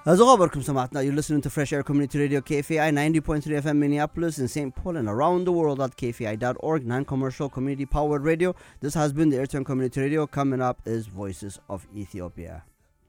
As welcome Samatna, you're listening to Fresh Air Community Radio KFI 90.3 FM Minneapolis in St. Paul and around the world at KFI.org, non-commercial community powered radio. This has been the Airtime Community Radio. Coming up is Voices of Ethiopia.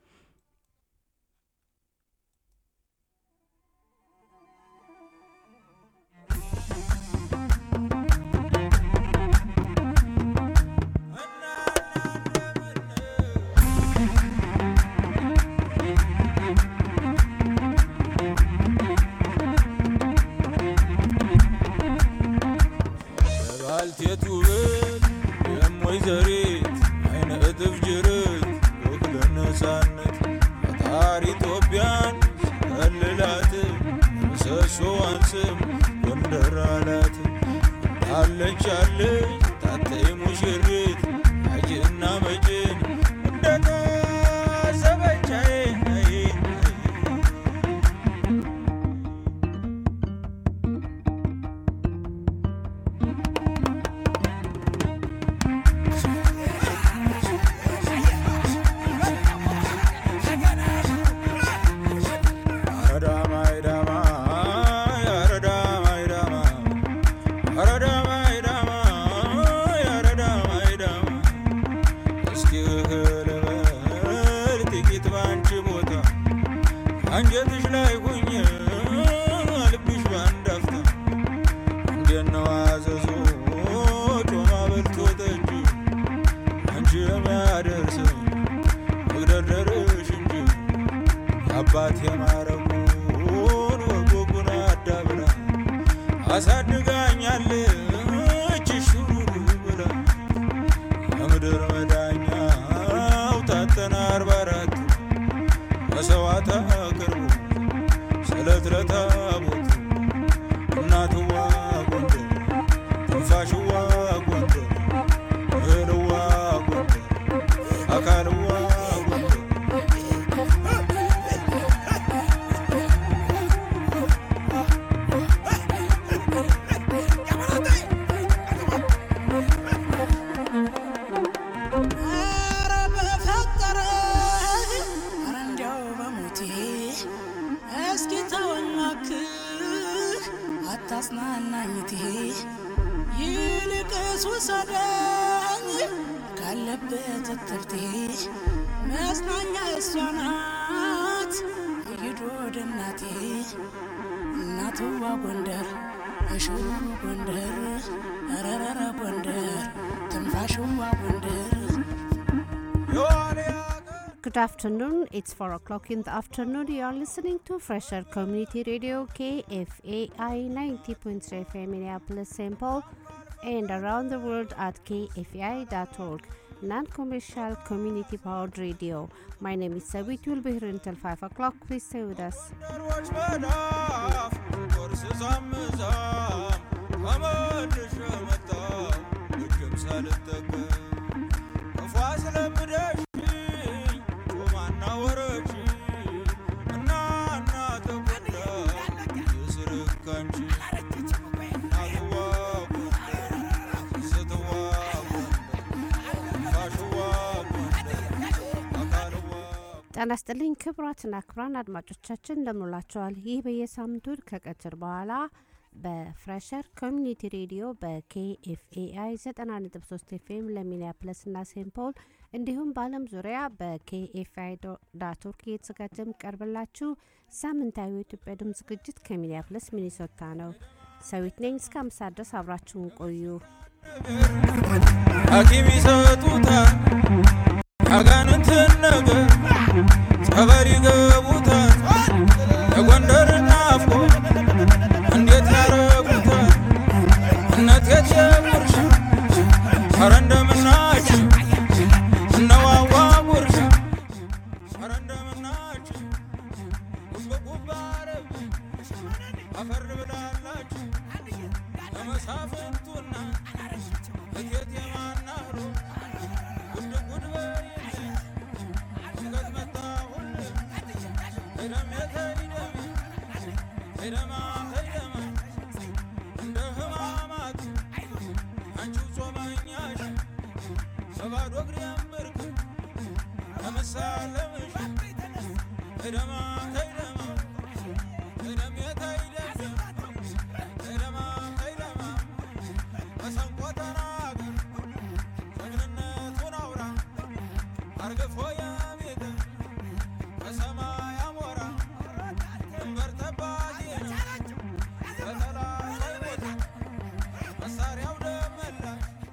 ባልቴቱ ብል የሞይ ዘሪት አይነ እጥፍ ጅርት ወክለ ነፃነት ፈጣሪ ኢትዮጵያን ከልላት ምሰሶዋን ስም ጎንደር አላት አለች አለች ታተይ ሙሽሪት አጅና መጭን እንደታሰበቻዬ አንጀትሽ ላይ ሁኝ ልብሽ ባንድ አፍታ እንዴት ነው አዘዞ ጮማ በልቶ ጠጅ አንቺ የሚያደርስ መግደርደርሽ እንጂ አባት የማረጉን ወጎጉን አዳብራ አሳድጋኛለች ሹሩሩ ብላ የምድር መዳኛው ታተና አርባ አራት መሰዋዕት አቅርቡ ስለት ለታቦት እናትዋ ጎንደር ትንፋሽዋ ጎንደር እህልዋ ጎንደር አካልዋ ጎንደር ኧረ በፈጠረ ኧረ እንዲያው በሞቴ እስኪ ተወኝ እባክህ አታጽናናኝቴ ይልቅስ ውሰደኝ ካለበት እትብቴ መጽናኛ እሷ ናት ይሂድ ወደ እናቴ እናትዋ ጎንደር እሽሩ ጎንደር ረረረ ጎንደር ትንፋሽዋ ጎንደር የዋልያ Good afternoon. It's 4 o'clock in the afternoon. You are listening to Fresher Community Radio KFAI 90.3 FM Minneapolis, St. Paul, and around the world at kfai.org. Non commercial community powered radio. My name is Sawit. We'll be here until 5 o'clock. Please stay with us. ሮች መዳፍ ቁርስ ሳምዛም ተመልሼ መጣሁ እጅም ሳልጠቀም ክፉ አስለምደሽኝ ጮማና ወረች እና እና ተጎዳ የስርክ አንቺ እናትዋ ጎንደር ስትዋ ጎንደር ፋሽዋ ጎንደር አካልዋ ጤና ይስጥልኝ ክቡራትና ክቡራን አድማጮቻችን እንደምንላቸዋል። ይህ በየሳምንቱ ከቀትር በኋላ በፍሬሸር ኮሚኒቲ ሬዲዮ በኬኤፍኤአይ 90.3 ኤፍኤም ለሚኒያፕለስ እና ሴንት ፖል እንዲሁም በዓለም ዙሪያ በኬኤፍአይ ዳት ኦርግ እየተዘጋጀ የሚቀርብላችሁ ሳምንታዊ የኢትዮጵያ ድምፅ ዝግጅት ከሚኒያፕለስ ሚኒሶታ ነው። ሰዊት ነኝ። እስከ አምሳ ድረስ አብራችሁን ቆዩ። ሐኪም ይሰጡታል ያጋንንትን ነገር ጸበል ይገቡታል የጎንደር ናፍቆ እንዴት ያረጉታል እነት የትየጉርሽ ኧረ እንደምናች እነዋዋ ጉርሽ ኧረ እንደምናች ጉብጉብ አረብ አፈር ብላላችሁ ለመሳፍንቱና እቴት የማናህሮ ጉድ ጉድ በይልኝ ሽገት መጣሁልህ ሄደም የተይደም ሄደማ ሄደማ እንደ ህማማት አንቺው ጾመኛሽ በባዶ እግሬ እምርክ ለመሳለምሽ ተይደማ ተይደማ ተይደም የተይደም ተይደማ ተይደማ መሰንቆ ተናገር ጀግንነቱን አውራ አርግፎ የቤት በሰማይ አሞራ ድንበር ጠባቂ ነው በጠላት ሳይሞት መሳሪያው ደመላ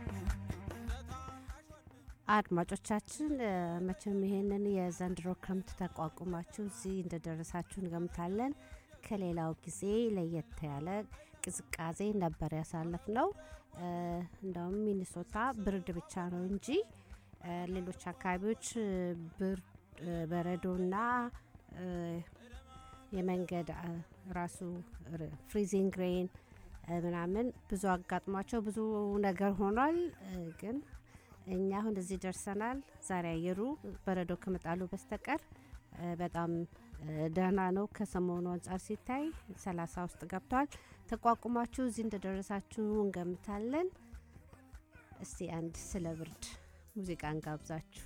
አድማጮቻችን እ፣ መቼም ይሄንን የዘንድሮ ክረምት ተቋቁማችሁ እዚህ እንደደረሳችሁ እንገምታለን። ከሌላው ጊዜ ለየት ያለ ቅዝቃዜ ነበር ያሳለፍ ነው። እንደውም ሚኒሶታ ብርድ ብቻ ነው እንጂ እ፣ ሌሎች አካባቢዎች እ፣ ብርድ እ፣ በረዶና እ፣ የመንገድ አ፣ ራሱ ር- ፍሪዚንግ ሬን እ፣ ምናምን ብዙ አጋጥሟቸው ብዙ ነገር ሆኗል እ፣ ግን እኛ አሁን እዚህ ደርሰናል። ዛሬ አየሩ በረዶ ከመጣሉ በስተቀር እ፣ በጣም እ፣ ደህና ነው። ከሰሞኑ አንጻር ሲታይ ሰላሳ ውስጥ ገብቷል። ተቋቁማችሁ እዚህ እንደደረሳችሁ እንገምታለን። እስቲ አንድ ስለ ብርድ ሙዚቃ እንጋብዛችሁ።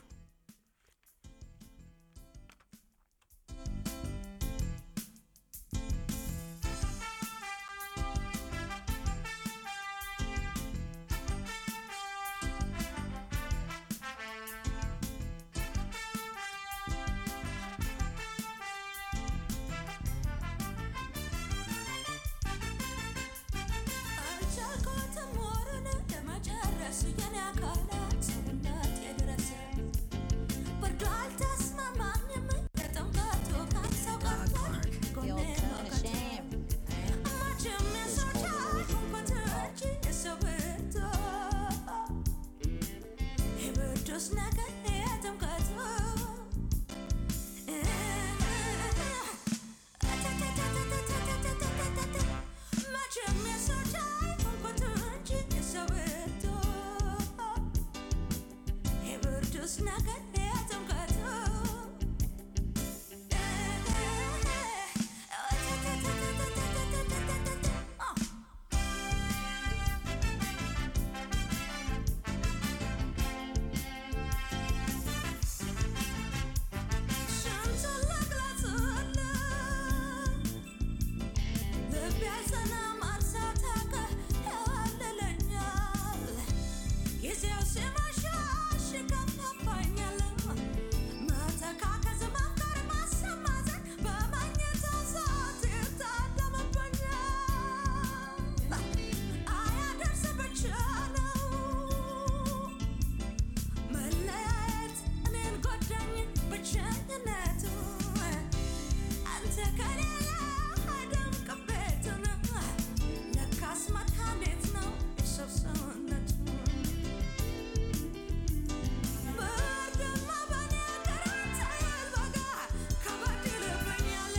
አልቻልኩትም ወሩን ለመጨረስ የኔ አካላት ሰውነቴ ድረስ ብርዱ አልተስማማኝም የጥምቀቱ ካንሰው ቀርቷል ጎኔ ሞቀት መቼም የሰው ቻልኩት እንጂ የሰው ብርቱ የብርዱስ ነገር የጥምቀቱ መቼም የሰው ቻልኩት እንጂ የሰው ብርቱ የብርዱስ ነገር የጥምቀቱ ስንቱን ልግለጽልህ ልቤ አይጸናም አልሳታከ ያዋልለኛል ጊዜው ሲመሻሽ ይከፋፋኛል መተካከዝ መፍቀር ማሰማዘን በመኝታው ሰዓት ይታደምብኛል አያደርስ ብቻ ነው መለያየት እኔን ጎዳኝ ብቸኝነቱ አንተ ከሌላ አይደምቅም ቤቱን ለካስ መድኃኒት ነው የሰው ሰውነቱ ብርድማ በኔ ሀገር አንተ ያልበጋ ከበድ ይልብኛል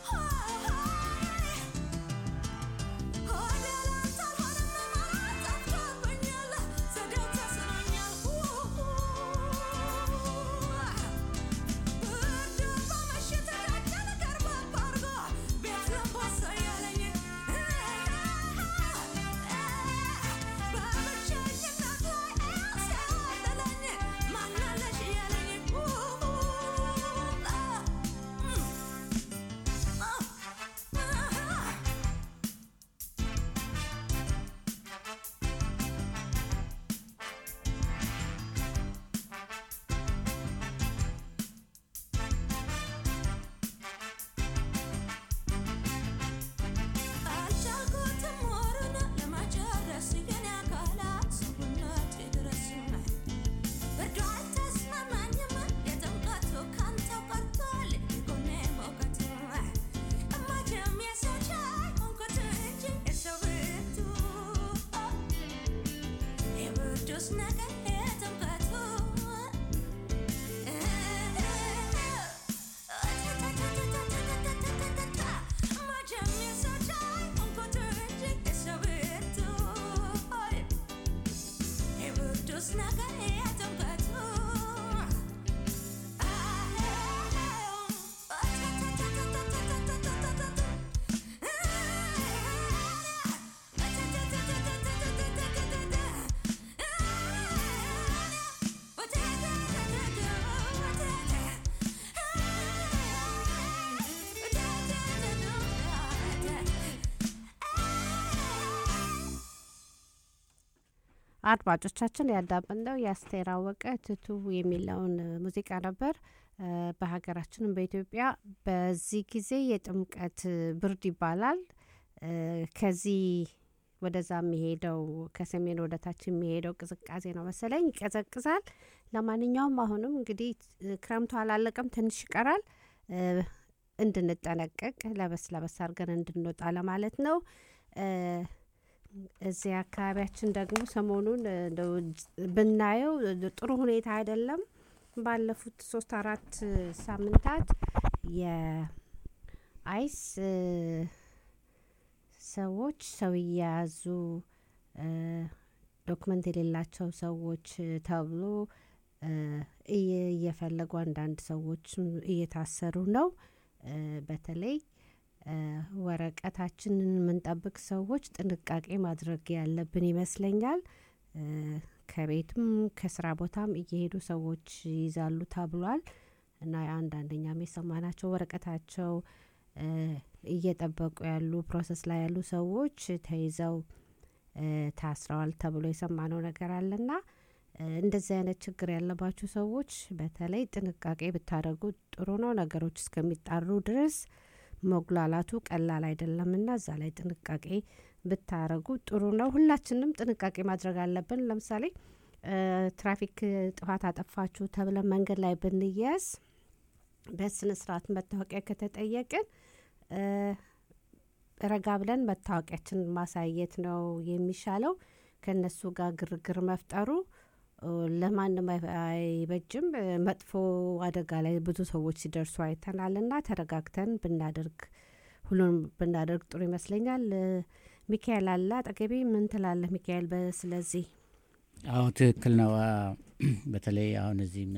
አልቻልኩትም ወሩን ለመጨረስ የኔ አካላት ሰውነቴ ድረስ ብርዱ አልተስማማኝም የጥምቀቱ ካንተው ቀርቷል የጎኔ ሞቀት እማቼም የሰው ቻይ ሆንኩት እንጂ የሰው ብርቱ የብርዱስ ነገር የጥምቀቱ መቼም የሰው ቻይ ሆንኩት እንጂ የሰው ብርቱ የብርዱስ ነገር የጥምቀቱ አድማጮቻችን ያዳመጥነው የአስቴር አወቀ ትቱ የሚለውን ሙዚቃ ነበር። እ፣ በሀገራችንም በኢትዮጵያ በዚህ ጊዜ የጥምቀት ብርድ ይባላል። እ፣ ከዚህ ወደዛ የሚሄደው ከሰሜን ወደ ታች የሚሄደው ቅዝቃዜ ነው መሰለኝ፣ ይቀዘቅዛል። ለማንኛውም አሁንም እንግዲህ እ፣ ክረምቱ አላለቀም፣ ትንሽ ይቀራል። እ፣ እንድንጠነቀቅ ለበስ ለበስ አድርገን እንድንወጣ ለማለት ነው። እ፣ እዚህ አካባቢያችን ደግሞ ሰሞኑን እ፣ እንደው ጅ- ብናየው እ፣ ጥሩ ሁኔታ አይደለም። ባለፉት ሶስት አራት እ፣ ሳምንታት የአይስ እ፣ ሰዎች ሰው እየያዙ እ፣ ዶክመንት የሌላቸው ሰዎች እ፣ ተብሎ እ፣ እየ- እየፈለጉ አንዳንድ ሰዎችም እየታሰሩ ነው። እ፣ በተለይ እ፣ ወረቀታችንን የምንጠብቅ ሰዎች ጥንቃቄ ማድረግ ያለብን ይመስለኛል። እ፣ ከቤትም ከስራ ቦታም እየሄዱ ሰዎች ይይዛሉ ተብሏል እና አንዳንደኛም የሰማናቸው ወረቀታቸው እ፣ እየጠበቁ ያሉ ፕሮሰስ ላይ ያሉ ሰዎች ተይዘው እ፣ ታስረዋል ተብሎ የሰማነው ነገር አለና እ፣ እንደዚህ አይነት ችግር ያለባችሁ ሰዎች በተለይ ጥንቃቄ ብታደርጉ ጥሩ ነው። ነገሮች እስከሚጣሩ ድረስ መጉላላቱ ቀላል አይደለምና እዛ ላይ ጥንቃቄ ብታረጉ ጥሩ ነው። ሁላችንም ጥንቃቄ ማድረግ አለብን። ለምሳሌ እ፣ ትራፊክ ጥፋት አጠፋችሁ ተብለን መንገድ ላይ ብንያዝ በስነ ስርዓት መታወቂያ ከተጠየቅን እ፣ ረጋ ብለን መታወቂያችንን ማሳየት ነው የሚሻለው። ከእነሱ ጋር ግርግር መፍጠሩ እ፣ ለማንም አይ- አይበጅም። እ፣ መጥፎ አደጋ ላይ ብዙ ሰዎች ሲደርሱ አይተናልና ተረጋግተን ብናደርግ ሁሉንም ብናደርግ ጥሩ ይመስለኛል። እ፣ ሚካኤል አለ አጠገቤ። ምን ትላለህ ሚካኤል? በስለዚህ አዎ ትክክል ነው። አ፣ በተለይ አሁን እዚህ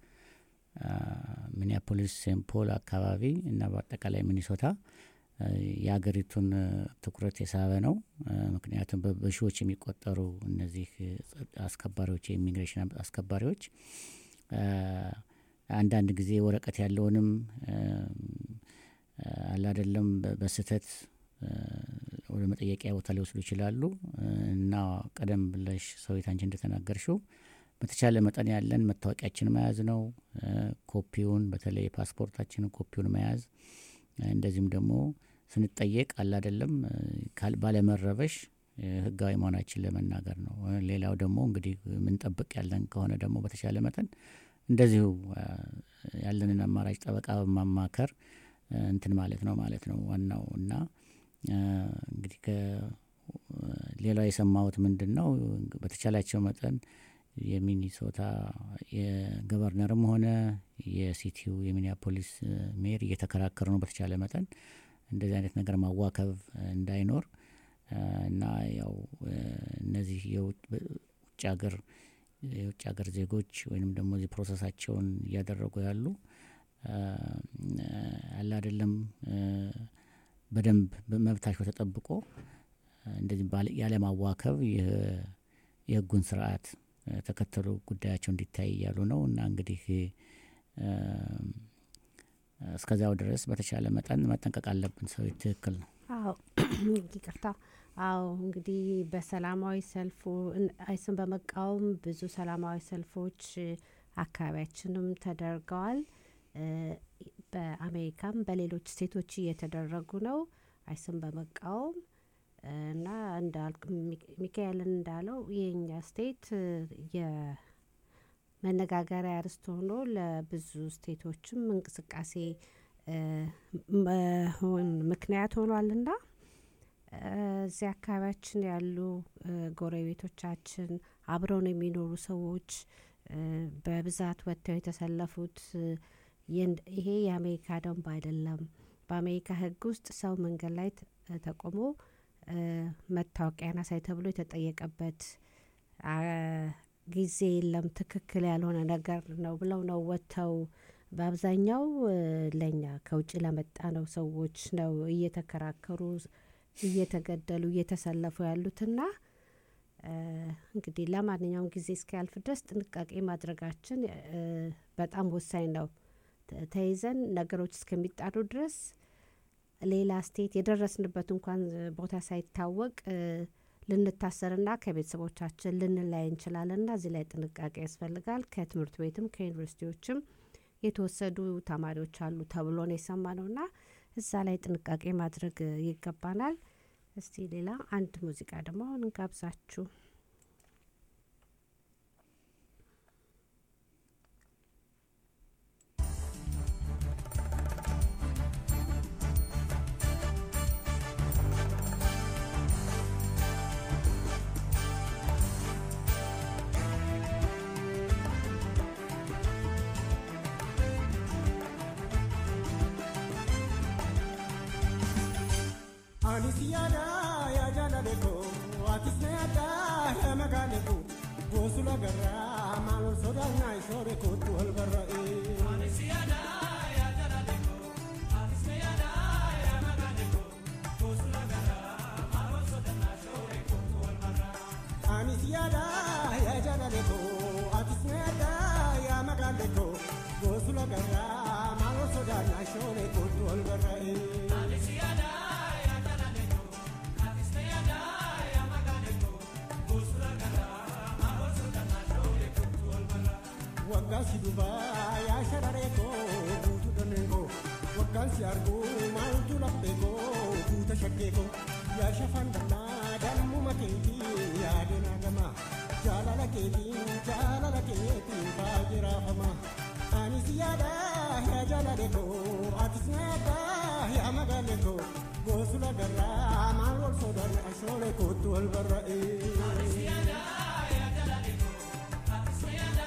ሚኒያፖሊስ ሴንት ፖል አካባቢ እና በአጠቃላይ ሚኒሶታ አ፣ የሀገሪቱን አ፣ ትኩረት የሳበ ነው። አ፣ ምክንያቱም በ- በሺዎች የሚቆጠሩ እነዚህ ጸ- አስከባሪዎች የኢሚግሬሽን አስከባሪዎች አ፣ አንዳንድ ጊዜ ወረቀት ያለውንም አላደለም በስህተት አ፣ ወደ መጠየቂያ ቦታ ሊወስዱ ይችላሉ እና ቀደም ብለሽ ሰዊት አንቺ እንደተናገርሽው በተቻለ መጠን ያለን መታወቂያችን መያዝ ነው። አ፣ ኮፒውን በተለይ ፓስፖርታችንን ኮፒውን መያዝ አ፣ እንደዚሁም ደግሞ ስንጠየቅ አላደለም ካል ባለመረበሽ አ፣ ህጋዊ መሆናችን ለመናገር ነው። አ፣ ሌላው ደግሞ እንግዲህ ምንጠብቅ ያለን ከሆነ ደግሞ በተቻለ መጠን እንደዚሁ አ፣ ያለንን አማራጭ ጠበቃ በማማከር አ፣ እንትን ማለት ነው ማለት ነው ዋናው እና አ፣ እንግዲህ ከ- ሌላው የሰማሁት ምንድን ነው በተቻላቸው መጠን የሚኒሶታ የገቨርነርም ሆነ የሲቲው የሚኒያፖሊስ አ፣ ሜር እየተከራከሩ ነው በተቻለ መጠን እንደዚህ አይነት ነገር ማዋከብ አ፣ እንዳይኖር አ፣ እና ያው አ፣ እነዚህ የውጭ ውጭ ሀገር የውጭ ሀገር ዜጎች ወይንም ደግሞ እዚህ ፕሮሰሳቸውን እያደረጉ ያሉ አ፣ አለ አይደለም አ፣ በደንብ መብታቸው ተጠብቆ አ፣ እንደዚህ ባለ- ያለማዋከብ የ- የህጉን ስርዓት አ፣ ተከተሉ ጉዳያቸው እንዲታይ እያሉ ነው እና እንግዲህ አ፣ እስከዚያው ድረስ በተቻለ መጠን መጠንቀቅ አለብን። ሰው ትክክል ነው። አዎ ይቅርታ። አዎ እንግዲህ በሰላማዊ ሰልፉ እን- አይስን በመቃወም ብዙ ሰላማዊ ሰልፎች እ፣ አካባቢያችንም ተደርገዋል። እ፣ በአሜሪካም በሌሎች ስቴቶች እየተደረጉ ነው አይስን በመቃወም እና እንዳል ሚክ- ሚካኤልን እንዳለው የኛ ስቴት እ፣ የመነጋገሪያ ርዕስ ሆኖ ለብዙ ስቴቶችም እንቅስቃሴ እ፣ መሆን ምክንያት ሆኗልና እ፣ እዚህ አካባቢያችን ያሉ እ፣ ጎረቤቶቻችን አብረውን የሚኖሩ ሰዎች እ፣ በብዛት ወጥተው የተሰለፉት እ፣ የን- ይሄ የአሜሪካ ደንብ አይደለም። በአሜሪካ ሕግ ውስጥ ሰው መንገድ ላይ ተ- ተቆሞ እ፣ መታወቂያን አሳይ ተብሎ የተጠየቀበት አ፣ ጊዜ የለም። ትክክል ያልሆነ ነገር ነው ብለው ነው ወጥተው በአብዛኛው እ፣ ለእኛ ከውጭ ለመጣ ነው ሰዎች ነው እየተከራከሩ እየተገደሉ እየተሰለፉ ያሉትና እ፣ እንግዲህ ለማንኛውም ጊዜ እስኪያልፍ ድረስ ጥንቃቄ ማድረጋችን እ፣ በጣም ወሳኝ ነው። ተ- ተይዘን ነገሮች እስከሚጣሩ ድረስ ሌላ ስቴት የደረስንበት እንኳን ቦታ ሳይታወቅ እ፣ ልንታሰርና ከቤተሰቦቻችን ልንለያይ እንችላለንና እዚህ ላይ ጥንቃቄ ያስፈልጋል። ከትምህርት ቤትም ከዩኒቨርሲቲዎችም የተወሰዱ ተማሪዎች አሉ ተብሎ ነው የሰማነውና እዛ ላይ ጥንቃቄ ማድረግ ይገባናል። እስቲ ሌላ አንድ ሙዚቃ ደግሞ አሁን እንጋብዛችሁ። Anis yaada yaa jaalale koo atis na yaada yaa magaale koo goosula garraa maal ol sodaannaa isoore kootu wal barra'ee. Anis yaada yaa jaalale koo atis na yaada yaa magaale koo goosula garraa maal ol sodaannaa isoore kootu wal barra'ee. Anis yaada yaa jaalale koo atis na yaada yaa magaale koo goosula garraa maal ol sodaannaa isoore kootu wal barra'ee. Anis yaada. waggaan si dhufaa yaa shararee koo guutuu dhonneen koo waggaan si arguu maaltu laphee koo guuta shakkee koo yaa shafaan dhammaa dammuma keetii yaadeen hagamaa jaalala keetiin jaalala keetiin baay'ee raafama anis yaada yaa jaalale koo atis na yaada yaa magaale koo goosula garraa maal wal sodaanne ashoolee kootu wal barra'ee. Anis yaada yaa jaalale koo atis na yaada.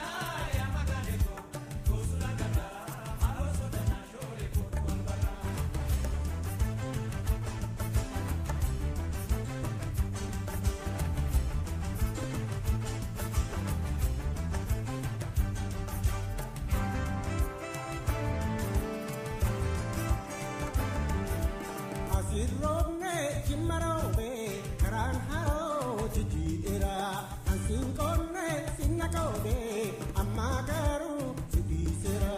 Asirroobne cimmaroobe karaan haroo jijjiidheera ansiin qonne sinna qoobe ammaa garuu si dhiiseera.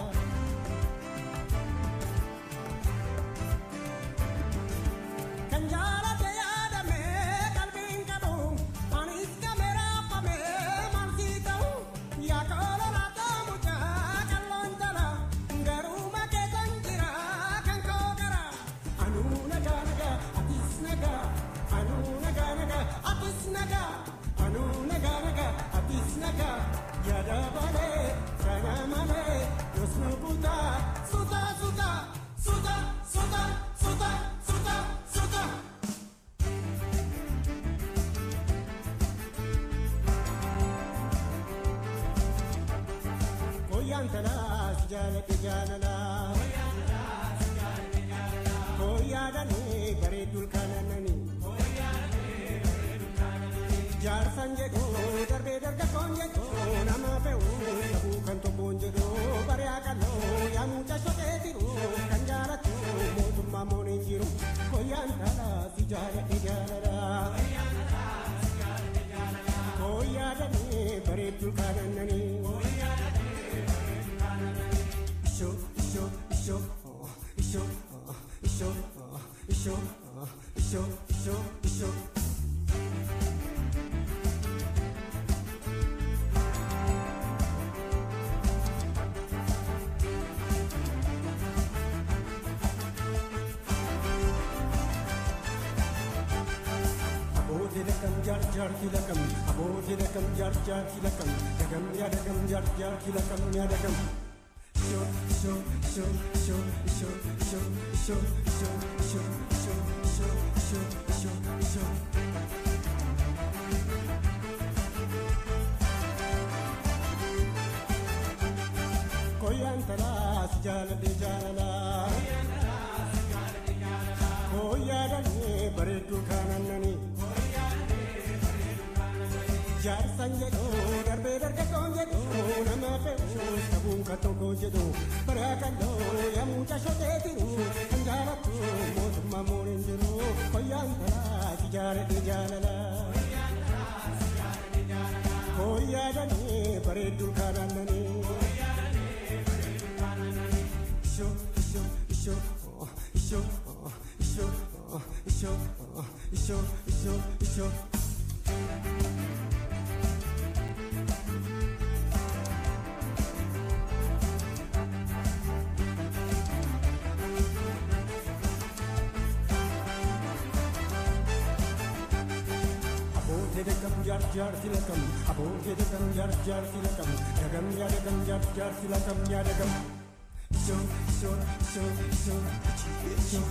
Kan jaalate yaadame qalbiin qabu anis kameeraafame maal sii ta'u yaa koololaa taamuchaa qalloon jala garuu makeetan jira kan koo gara. Anuu nagaa nagaa atis nagaa anuu nagaa nagaa atis nagaa anuu nagaa nagaa atis nagaa yaada balee kana malee yoos nu kutaa suuta suuta suuta suuta suuta suuta suuta. Koyyaan talaas jaaladhe jaalalaa. Koyyaadhanii bareedduu kanananii. Jaarsan jedhuu darbee dargaggoon jedhuu nama fe'uu dhabuu kan tokkoon jedhuu bari'aa qal'oo yaa mucaa shotee jiru kan jaalatu mootummaa mooniin jiru koyyaan dhalaa si jaaladhe jaalala. Koyyaadhanii bareedduu kanananii. Ishoo ishoo ishoo oh, ishoo oh, ishoo oh, ishoo oh, ishoo ishoo ishoo. Abooti lakam jaar jaar kilakam abooti lakam jaar jaar kilakam dagam yaa dagam jaar jaar kilakam yaa dagam. Show show show show show show show show show show show show show show. Koyaan talaas jaaladhe jaalala. Koyyaadhanii bareedduu kaanannanii. Jaarsan jedhuu darbee dargaggoon jedhuu nama fe'uu qabuun kan tokkoon jedhuu baraa qal'oo yommuu cashotee jiru kan jaalatu mootummaa mooniin jiru koyyaan talaa si jaaladhe jaalala. Koyyaadhanii bareedduu kaanannanii. Ishoo ishoo ishoo oh, ishoo oh, ishoo oh, ishoo oh, ishoo ishoo ishoo. jar jar silakam abo yadagam jar jar silakam dagam yadagam jar jar silakam yadagam so so so so so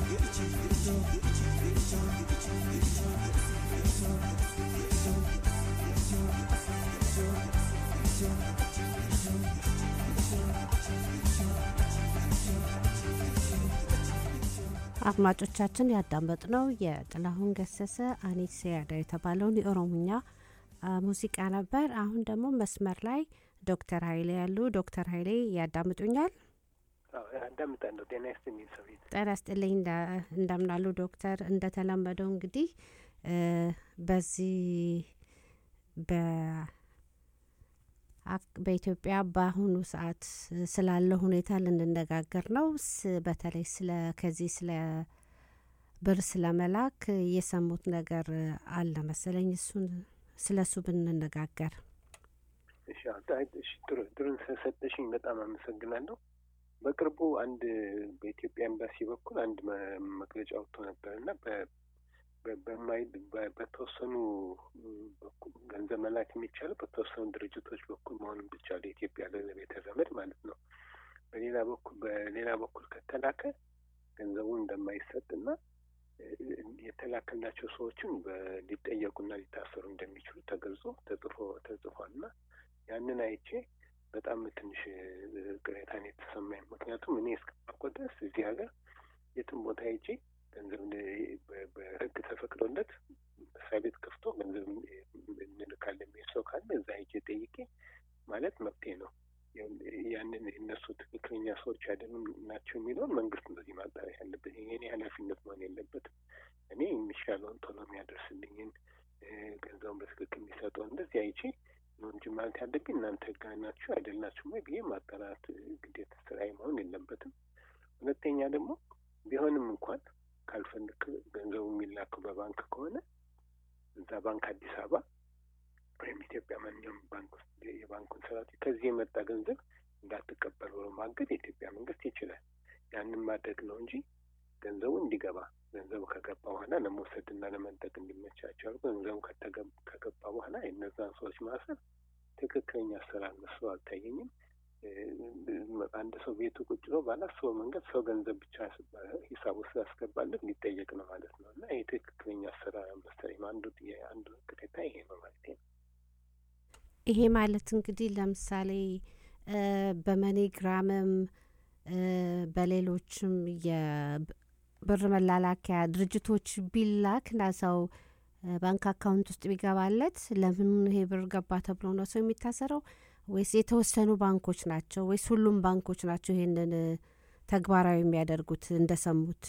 አድማጮቻችን ያዳመጥነው የጥላሁን ገሰሰ አኒት ሲያዳ የተባለውን የኦሮምኛ አ፣ ሙዚቃ ነበር። አሁን ደግሞ መስመር ላይ ዶክተር ሀይሌ ያሉ። ዶክተር ሀይሌ ያዳምጡኛል? አዳምጣለሁ። ጤና ይስጥልኝ ሰዊት። ጤና ይስጥልኝ። እንደ- እንደምናሉ ዶክተር። እንደተለመደው እንግዲህ እ፣ በዚህ በ አክ- በኢትዮጵያ በአሁኑ ሰዓት ስላለ ሁኔታ ልንነጋገር ነው። ስ- በተለይ ስለ ከዚህ ስለ ብር ስለ መላክ የሰሙት ነገር አለ መሰለኝ። እሱን ስለ እሱ ብንነጋገር እሺ አዎ፣ አይ፣ እሺ ጥሩ ጥሩን ስለሰጠሽኝ በጣም አመሰግናለሁ። በቅርቡ አንድ በኢትዮጵያ ኤምባሲ በኩል አንድ መ- መግለጫ ወጥቶ ነበር እና በ- በ- በማይ በ- በተወሰኑ በኩል ገንዘብ መላክ የሚቻለው በተወሰኑ ድርጅቶች በኩል መሆኑን ብቻ ለኢትዮጵያ ለቤተ ዘመድ ማለት ነው። በሌላ በኩል በሌላ በኩል ከተላከ ገንዘቡ እንደማይሰጥ እና የተላከላቸው ሰዎችን በ- ሊጠየቁና ሊታሰሩ እንደሚችሉ ተገልጾ ተጽፎ ተጽፏል እና ያንን አይቼ በጣም ትንሽ እ፣ ቅሬታን የተሰማኝ ምክንያቱም እኔ እስከማውቀው ድረስ እዚህ ሀገር የትም ቦታ ሄጄ ገንዘብ ን- በ- በሕግ ተፈቅዶለት መስሪያ ቤት ከፍቶ ገንዘብ እንልካለን የሚል ሰው ካለ እዛ ሄጄ ጠይቄ ማለት መብቴ ነው። ያንን እነሱ ትክክለኛ ሰዎች አይደሉም ናቸው የሚለውን መንግስት እንደዚህ ማጣሪያ ያለበት የኔ ኃላፊነት መሆን የለበትም። እኔ የሚሻለውን ቶሎ የሚያደርስልኝን እ፣ ገንዘቡን በትክክል የሚሰጠውን እንደዚህ አይቼ ነው እንጂ ማለት ያለብኝ እናንተ ህጋዊ ናችሁ አይደላችሁም ወይ ብዬ ማጣራት እ፣ ግዴታ ስራዬ መሆን የለበትም። ሁለተኛ ደግሞ ቢሆንም እንኳን ካልፈለክ ገንዘቡ የሚላከው በባንክ ከሆነ እዛ ባንክ አዲስ አበባ ወይም ኢትዮጵያ ማንኛውም ባንክ ውስጥ የባንኩን ሰራተኞች ከዚህ የመጣ ገንዘብ እንዳትቀበል ብሎ ማገድ የኢትዮጵያ መንግስት ይችላል። ያንን ማድረግ ነው እንጂ ገንዘቡ እንዲገባ ገንዘቡ ከገባ በኋላ ለመውሰድና ለመንጠቅ እንዲመቻቸው አድርጎ ገንዘቡ ከተገ- ከገባ በኋላ የእነዛን ሰዎች ማሰር ትክክለኛ ስራ መስሎ አልታየኝም። እ፣ አንድ ሰው ቤቱ ቁጭ ብሎ ባላሰበው መንገድ ሰው ገንዘብ ብቻ ሂሳብ ውስጥ ያስገባለት ሊጠየቅ ነው ማለት ነው እና ይህ ትክክለኛ ስራ መሰለኝ። አንዱ አንዱ ቅሬታ ይሄ ነው ማለት ነው። ይሄ ማለት እንግዲህ ለምሳሌ እ፣ በመኒግራምም እ፣ በሌሎችም የብር መላላኪያ ድርጅቶች ቢላክ እና ሰው እ፣ ባንክ አካውንት ውስጥ ቢገባለት ለምን ይሄ ብር ገባ ተብሎ ነው ሰው የሚታሰረው? ወይስ የተወሰኑ ባንኮች ናቸው? ወይስ ሁሉም ባንኮች ናቸው ይሄንን እ፣ ተግባራዊ የሚያደርጉት እንደሰሙት?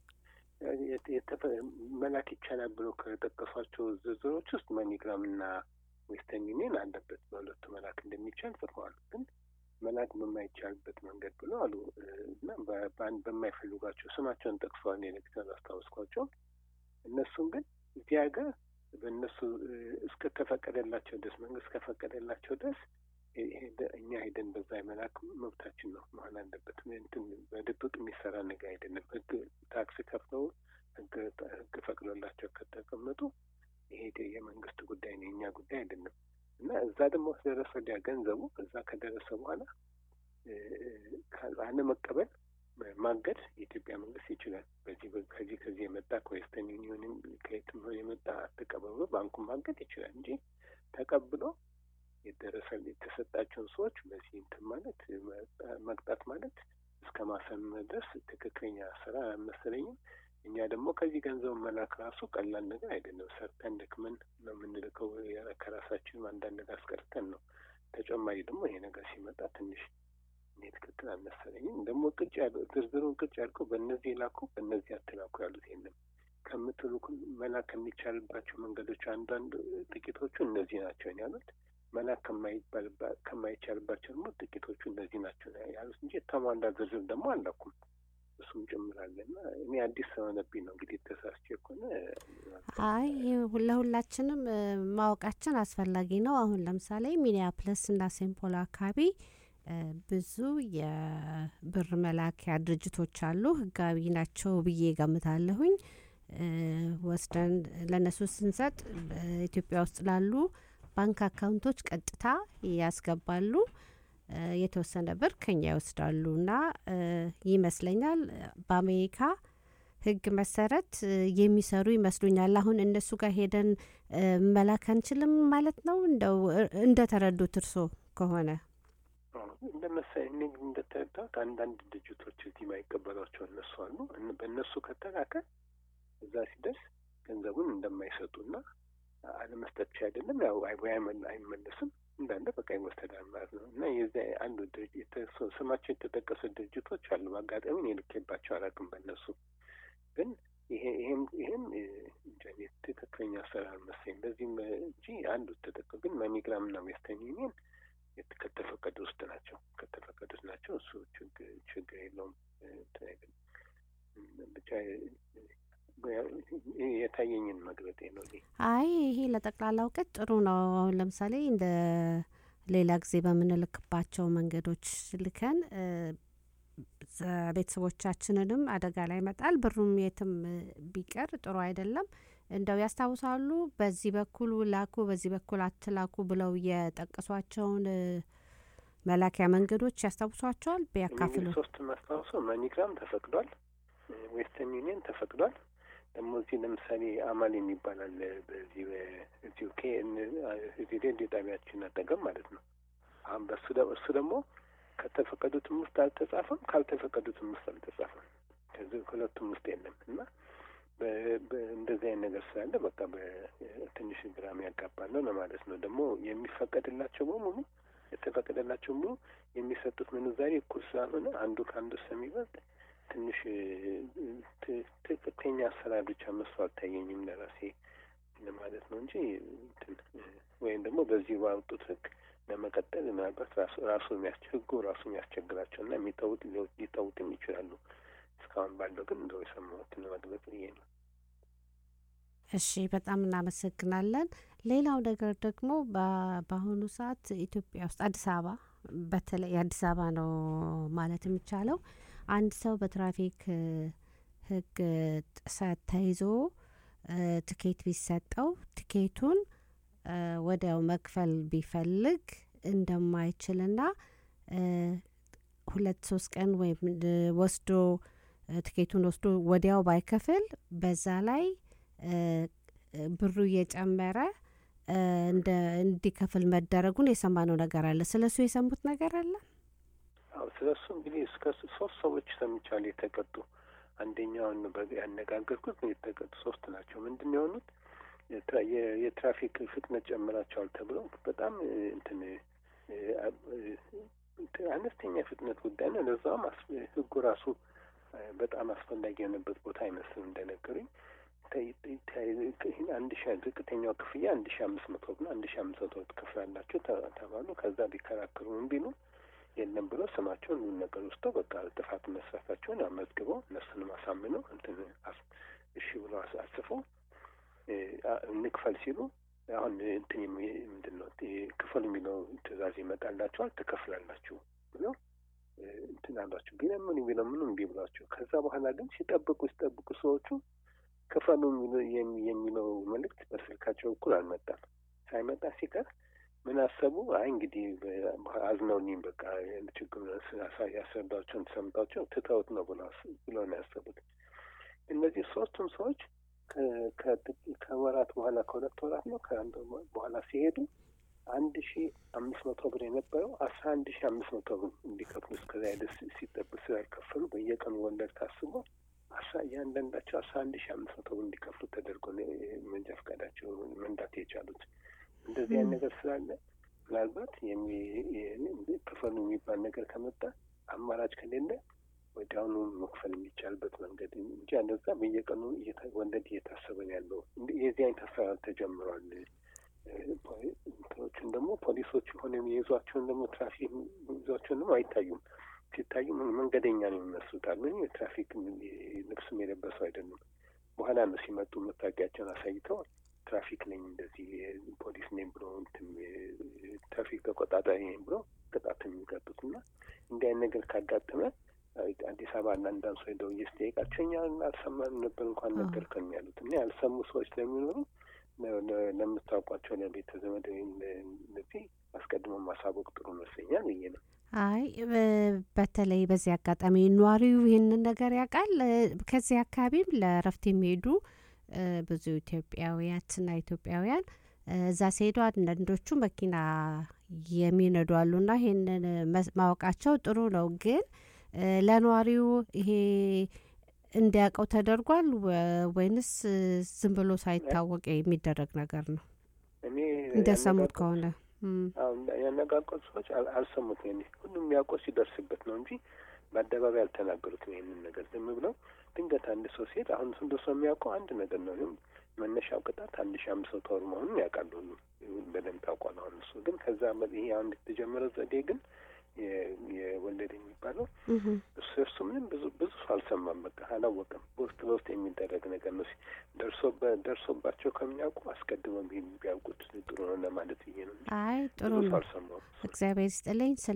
የተ- የተፈ- መላክ ይቻላል ብሎ ከጠቀሷቸው ዝርዝሮች ውስጥ መኒግራም እና ዌስተርን ዩኒየን አለበት። በሁለቱ መላክ እንደሚቻል ጽፈዋል። ግን መላክ በማይቻልበት መንገድ ብሎ አሉ እ፣ እና በ- በአንድ በማይፈልጓቸው ስማቸውን ጠቅሰዋል። ኤሌክትራል አስታወስኳቸው። እነሱን ግን እዚህ ሀገር በእነሱ እ፣ እስከተፈቀደላቸው ድረስ መንግስት ከፈቀደላቸው ድረስ ሄ- ሄደ- እኛ ሄደን በዛ የመላክ መብታችን ነው መሆን አለበት። እንትን በድብቅ የሚሰራ ነገር አይደለም። ህግ ታክስ ከፍለው ህግ ህግ ፈቅዶላቸው ከተቀመጡ ይሄ ደ- የመንግስት ጉዳይ ነው፣ የእኛ ጉዳይ አይደለም። እና እዛ ደግሞ ከደረሰ ወዲያ ገንዘቡ እዛ ከደረሰ በኋላ እ፣ ካ- አለመቀበል ማ- ማገድ የኢትዮጵያ መንግስት ይችላል። በዚህ በ- ከዚህ ከዚህ የመጣ ከዌስተርን ዩኒዮንም ከየትም ሆነ የመጣ አትቀበሉ ባንኩን ማገድ ይችላል እንጂ ተቀብሎ የደረሰ የተሰጣቸውን ሰዎች በዚህ እንትን ማለት መቅጣ- መቅጣት ማለት እስከ ማሰር መድረስ ትክክለኛ ስራ አልመሰለኝም። እኛ ደግሞ ከዚህ ገንዘብ መላክ ራሱ ቀላል ነገር አይደለም። ሰርተን ደክመን ነው የምንልከው። ያ- ከራሳችንም አንዳንድ ነገር አስቀርተን ነው። ተጨማሪ ደግሞ ይሄ ነገር ሲመጣ ትንሽ እኔ ትክክል አልመሰለኝም። ደግሞ ቅጭ ያለው ዝርዝሩን ቅጭ ያልከው በእነዚህ ላኩ በእነዚህ አትላኩ ያሉት የለም። ከምትልኩ መላክ ከሚቻልባቸው መንገዶች አንዳንድ ጥቂቶቹ እነዚህ ናቸው ነው ያሉት። መላክ ከማይባልባ- ከማይቻልባቸው ደግሞ ጥቂቶቹ እነዚህ ናቸው ነው ያሉት እንጂ የተሟላ ዝርዝር ደግሞ አላኩም። እሱም ጭምራለና እኔ አዲስ ስለሆነብኝ ነው እንግዲህ ተሳስቼ ከሆነ አይ ይህ ለሁላችንም እ፣ ማወቃችን አስፈላጊ ነው። አሁን ለምሳሌ ሚኒያፕለስ እና ሴንት ፖል አካባቢ እ፣ ብዙ የብር መላኪያ ድርጅቶች አሉ። ህጋዊ ናቸው ብዬ ገምታለሁኝ። እ፣ ወስደን ለእነሱ ስንሰጥ ኢትዮጵያ ውስጥ ላሉ ባንክ አካውንቶች ቀጥታ ያስገባሉ። እ፣ የተወሰነ ብር ከኛ ይወስዳሉ እና እ፣ ይመስለኛል በአሜሪካ ሕግ መሰረት እ፣ የሚሰሩ ይመስሉኛል። አሁን እነሱ ጋር ሄደን እ፣ መላክ አንችልም ማለት ነው። እንደው እ፣ እንደተረዱት እርሶ ከሆነ እንደ መሰለኝ እኔ ግን እንደተረዳሁት አንዳንድ ድርጅቶች እዚህ ማይቀበሏቸው እነሱ አሉ። እን- በእነሱ ከተላከ እዛ ሲደርስ ገንዘቡን እንደማይሰጡና አለመስጠት ብቻ አይደለም ያው አይ- ወይ አይመል- አይመለስም እንዳለ በቃ ይወሰዳል ማለት ነው። እና የዚያ አንዱ ድርጅት የተሰ- ስማቸው የተጠቀሱ ድርጅቶች አሉ። በአጋጣሚ እኔ ልኬባቸው አላውቅም በእነሱ ግን ይሄ ይሄም ይሄም እ፣ እንጃ እኔ ትክክለኛ አሰራር መሰለኝ። በዚህም እ፣ እንጂ አንዱ ተጠቀ ግን መኒግራም እና ዌስተርን ዩኒየን የት- ከተፈቀዱ ውስጥ ናቸው ከተፈቀዱት ናቸው። እሱ ችግር ችግር የለውም። እ፣ እንትን አይደለም። እም፣ ብቻ እ፣ እ፣ የታየኝን መግለጤ ነው እኔ። አይ ይሄ ለጠቅላላ እውቀት ጥሩ ነው። አሁን ለምሳሌ እንደ ሌላ ጊዜ በምንልክባቸው መንገዶች ልከን እ፣ ዘ- ቤተሰቦቻችንንም አደጋ ላይ መጣል ብሩም የትም እ፣ ቢቀር ጥሩ አይደለም። እንደው ያስታውሳሉ በዚህ በኩል ላኩ፣ በዚህ በኩል አትላኩ ብለው የጠቀሷቸውን እ፣ መላኪያ መንገዶች ያስታውሷቸዋል? እኔ ቢያካፍሉ እንግዲህ ሶስት ማስታወሰው መኒግራም ተፈቅዷል፣ እ፣ ዌስተርን ዩኒየን ተፈቅዷል። ደግሞ እዚህ ለምሳሌ አማል የሚባል አለ በዚህ በዚሁ ኬ እዚህ ሬዲዮ ጣቢያችን አጠገብ ማለት ነው። አሁን በሱ ደ- እሱ ደግሞ ከተፈቀዱትም ውስጥ አልተጻፈም፣ ካልተፈቀዱትም ውስጥ አልተጻፈም። ከዚህ ሁለቱም ውስጥ የለም እና በ- በ- እንደዚህ አይነት ነገር ስላለ በቃ በትንሽ ግራም ያጋባል ነው ለማለት ነው። ደግሞ የሚፈቀድላቸው በሙሉ የተፈቀደላቸው ሙሉ የሚሰጡት ምንዛሬ እኩል ስላልሆነ አንዱ ከአንዱ ስለሚበልጥ ትንሽ እ፣ ት- ትክክለኛ አሰራር ብቻ መስሎ አልታየኝም ለራሴ ለማለት ነው እንጂ እንትን እ፣ ወይም ደግሞ በዚህ ባወጡት ሕግ ለመቀጠል ምናልባት ራሱ ራሱ የሚያስቸ ሕጉ ራሱ የሚያስቸግራቸው እና የሚጠውጥ ሊጠውጥም ይችላሉ። እስካሁን ባለው ግን እንደው የሰማሁትን መግለጽ ብዬ ነው። እሺ በጣም እናመሰግናለን። ሌላው ነገር ደግሞ በ- በአሁኑ ሰዓት ኢትዮጵያ ውስጥ አዲስ አበባ በተለይ አዲስ አበባ ነው ማለት የሚቻለው አንድ ሰው በትራፊክ እ፣ ሕግ ጥሰት ተይዞ እ፣ ትኬት ቢሰጠው ትኬቱን እ፣ ወዲያው መክፈል ቢፈልግ እንደማይችልና እ፣ ሁለት ሶስት ቀን ወይም እ፣ ወስዶ እ፣ ትኬቱን ወስዶ ወዲያው ባይከፍል በዛ ላይ እ፣ ብሩ እየጨመረ እ፣ እንደ እንዲከፍል መደረጉን የሰማነው ነገር አለ። ስለ እሱ የሰሙት ነገር አለ? አዎ ስለ እሱ እንግዲህ እስከ ስ- ሶስት ሰዎች ሰምቻለሁ የተቀጡ። አንደኛውን በ- ያነጋገርኩት የተቀጡ ሶስት ናቸው። ምንድን ነው የሆኑት? የትራ- የ- የትራፊክ ፍጥነት ጨምራቸዋል ተብለው በጣም እ፣ እንትን እ፣ አ- እ፣ እንትን አነስተኛ ፍጥነት ጉዳይ ነው። ለዛውም አስ- ህጉ ራሱ እ፣ በጣም አስፈላጊ የሆነበት ቦታ አይመስልም እንደነገሩኝ ተ- ተ- ይህን አንድ ሺ ዝቅተኛው ክፍያ አንድ ሺ አምስት መቶ ነው። አንድ ሺ አምስት መቶ ትከፍላላችሁ ተ- ተባሉ። ከዛ ቢከራከሩ ምን ቢሉ የለም ብሎ ስማቸውን ምን ነገር ውስጠው በቃ ጥፋት መስራታቸውን አመዝግበው እነሱንም አሳምነው እንትን አስ- እሺ ብሎ አስ- አስፈው እ፣ አ- እንክፈል ሲሉ አሁን እንትን የሚ- ምንድን ነው እ፣ ክፈል የሚለው ትእዛዝ ይመጣላቸዋል ትከፍላላችሁ ብሎ እ፣ እንትን አሏቸው። ቢለምኑ ቢለምኑ እምቢ ብሏቸው ከዛ በኋላ ግን ሲጠብቁ ሲጠብቁ ሰዎቹ ክፈሉ የሚለው- የሚ- የሚለው መልእክት በስልካቸው እኩል አልመጣም። ሳይመጣ ሲቀር ምን አሰቡ? አይ እንግዲህ በ- አዝነውልኝ በቃ ችግሩን ስላሳ- ያስረዳቸውን ሰምታቸው ትተውት ነው ብለው አስ- ብለው ነው ያሰቡት። እነዚህ ሶስቱም ሰዎች ከ- ከጥቂት ከወራት በኋላ ከሁለት ወራት ነው ከአንድ ወር በኋላ ሲሄዱ አንድ ሺ አምስት መቶ ብር የነበረው አስራ አንድ ሺ አምስት መቶ ብር እንዲከፍሉ እስከዛ ድረስ ሲጠብቅ ስላልከፈሉ በየቀኑ ወለድ ታስቦ አስራ እያንዳንዳቸው አስራ አንድ ሺ አምስት መቶ ብር እንዲከፍሉ ተደርጎ ነው መንጃ ፈቃዳቸው መንዳት የቻሉት። እንደዚህ አይነት ነገር ስላለ ምናልባት የሚ- የ- ክፈሉ የሚባል ነገር ከመጣ አማራጭ ከሌለ ወዲያውኑ መክፈል የሚቻልበት መንገድ እንጂ አለዛ በየቀኑ እየታ- ወለድ እየታሰበ ነው ያለው። እንዲ- የዚህ አይነት አሰራር ተጀምሯል። እ፣ ፖሊ- እንትኖቹን ደግሞ ፖሊሶች ሆነ የይዟቸውን ደግሞ ትራፊክ ይዟቸውን ደግሞ አይታዩም። ሲታዩ ምን- መንገደኛ ነው የሚመስሉት አሉ። የትራፊክ ልብስም የለበሱ አይደሉም። በኋላ ነው ሲመጡ መታወቂያቸውን አሳይተው ትራፊክ ነኝ እንደዚህ ፖሊስ ነኝ ብሎ እንትን ትራፊክ ተቆጣጣሪ ነኝ ብሎ ቅጣት የሚቀጡት እና እንዲህ አይነት ነገር ካጋጠመ አዲስ አበባ እና አንዳንድ ሰው ሄደው እየስጠየቃቸው እኛ አልሰማንም ነበር እንኳን አዎ። ነገርከን ያሉት እና ያልሰሙ ሰዎች ስለሚኖሩ ለ- ለ- ለምታውቋቸው ለቤተ ዘመድ ወይም እነዚህ አስቀድሞ ማሳወቅ ጥሩ ይመስለኛል ብዬ ነው። አይ በ- በተለይ በዚህ አጋጣሚ ነዋሪው ይህንን ነገር ያውቃል። እ፣ ከዚህ አካባቢም ለእረፍት የሚሄዱ እ፣ ብዙ ኢትዮጵያውያትና ኢትዮጵያውያን እ፣ እዛ ሲሄዱ አንዳንዶቹ መኪና የሚነዱ አሉና ይህንን መስ- ማወቃቸው ጥሩ ነው። ግን እ፣ ለነዋሪው ይሄ እንዲያውቀው ተደርጓል ወ- ወይንስ እ፣ ዝም ብሎ ሳይታወቅ የሚደረግ ነገር ነው? እኔ እንደሰሙት ያነጋገርኩት- ከሆነ እም፣ አሁን ያነጋገሩት ሰዎች አል- አልሰሙትም። ይሄን ሁሉም የሚያውቀው ሲደርስበት ነው እንጂ በአደባባይ አልተናገሩትም። ይህንን ነገር ዝም ብለው ድንገት አንድ ሰው ሲሄድ አሁን ሁሉ ሰው የሚያውቀው አንድ ነገር ነው። ይሁን መነሻው ቅጣት አንድ ሺህ አምስት መቶ ብር መሆኑን ያውቃሉ። ሁሉም ይሁን በደንብ ታውቋል። አሁን እሱ ግን ከዛ መ- ይሄ አሁን የተጀመረው ዘዴ ግን የ- የወለድ የሚባለው እህም፣ እሱ እሱ ምንም ብዙ ብዙ ሰው አልሰማም። በቃ አላወቀም። በውስጥ በውስጥ የሚደረግ ነገር ነው። ደርሶበ- ደርሶባቸው ከሚያውቁ አስቀድመው ቢ- ቢያውቁት ጥሩ ነው ለማለት ብዬ ነው እንጂ አይ ጥሩ ብዙ ሰው ነው። አልሰማውም። እግዚአብሔር ይስጥልኝ ስለ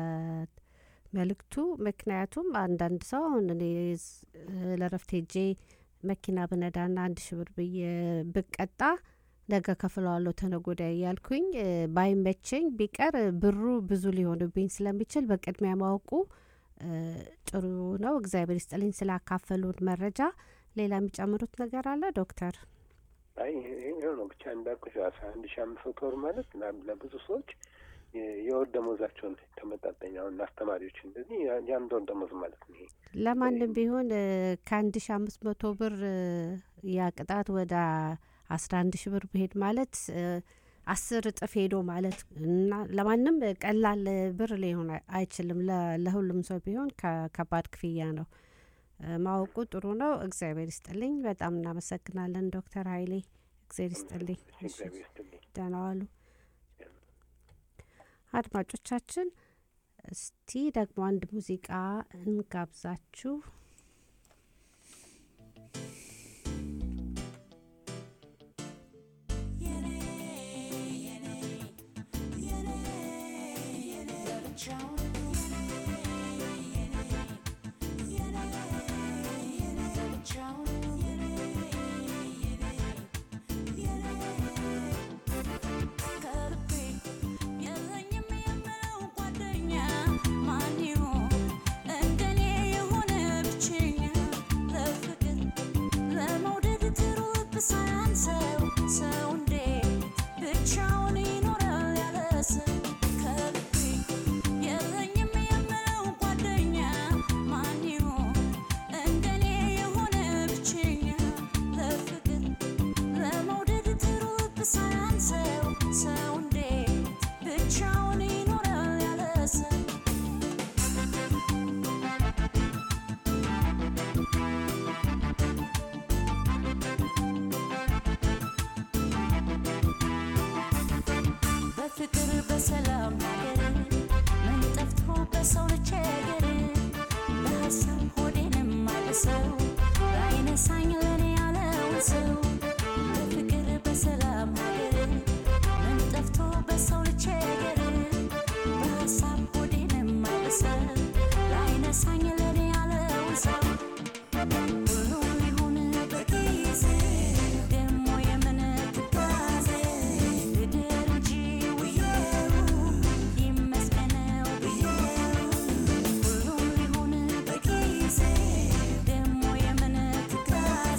መልእክቱ። ምክንያቱም አንዳንድ ሰው አሁን እኔ ስ- ለረፍት ሄጄ መኪና ብነዳና አንድ ሺ ብር ብዬ ብቀጣ ነገ ከፍለዋለሁ ተነገ ወዲያ እያልኩኝ እ፣ ባይመቸኝ ቢቀር ብሩ ብዙ ሊሆንብኝ ስለሚችል በቅድሚያ ማወቁ እ፣ ጥሩ ነው። እግዚአብሔር ይስጥልኝ ስላካፈሉን መረጃ። ሌላ የሚጨምሩት ነገር አለ ዶክተር? አይ ይሄ ነው ብቻ እንዳልኩሽ አስራ አንድ ሺህ አምስት መቶ ብር ማለት ለ- ለብዙ ሰዎች የ- የወር ደሞዛቸውን ተመጣጣኝ አሁን አስተማሪዎች እንደዚህ ያ- የአንድ ወር ደሞዝ ማለት ነው። ይሄ ለማንም ቢሆን እ፣ ከአንድ ሺ አምስት መቶ ብር እ፣ ያ ቅጣት ወደ አስራ አንድ ሺ ብር ብሄድ ማለት እ፣ አስር እጥፍ ሄዶ ማለት እና ለማንም ቀላል ብር ሊሆን አይ- አይችልም። ለ- ለሁሉም ሰው ቢሆን ከ- ከባድ ክፍያ ነው። እ፣ ማወቁ ጥሩ ነው። እግዚአብሔር ይስጥልኝ። በጣም እናመሰግናለን ዶክተር ኃይሌ እግዚአብሔር ይስጥልኝ። እሺ፣ እግዚአብሔር ይስጥልኝ። ደህና ዋሉ አድማጮቻችን። እስቲ ደግሞ አንድ ሙዚቃ እንጋብዛችሁ። የለኝም የምለው ጓደኛ ማን ይሆን እንደኔ የሆነ ብቸኛ ለፍቅር ለመውደድ ትሩብ ሳያንሰው ሰው እንዴት ብቻውን ይኖራል ያለ ሰው ከልቤ የለኝም የምለው ጓደኛ ማን ይሆን እንደኔ የሆነ ብቸኛ ለፍቅር ለመውደድ ትሩብ ሳያንሰው ሰው እንዴት ብቻውን ይኖራል ያለ ሰው በፍቅር በሰላም ሀገር ምን ጠፍቶ በሰው ልቸገር በሀሳብ ሆዴንም አልሰው ላይነሳኝ ለኔ ያለውን ሰው በፍቅር በሰላም ሀገር ምን ጠፍቶ በሰው ልቸገር በሀሳብ ሆዴንም አልሰው ላይነሳኝ ለኔ ያለውን ሰው ሁሉም ይሁን በጊዜ ደሞ የምን ትካዜ ልደር እንጂ ውዬው ይመስገነው ብዬው ሁሉም ይሁን በጊዜ ደሞ የምን ትካዜ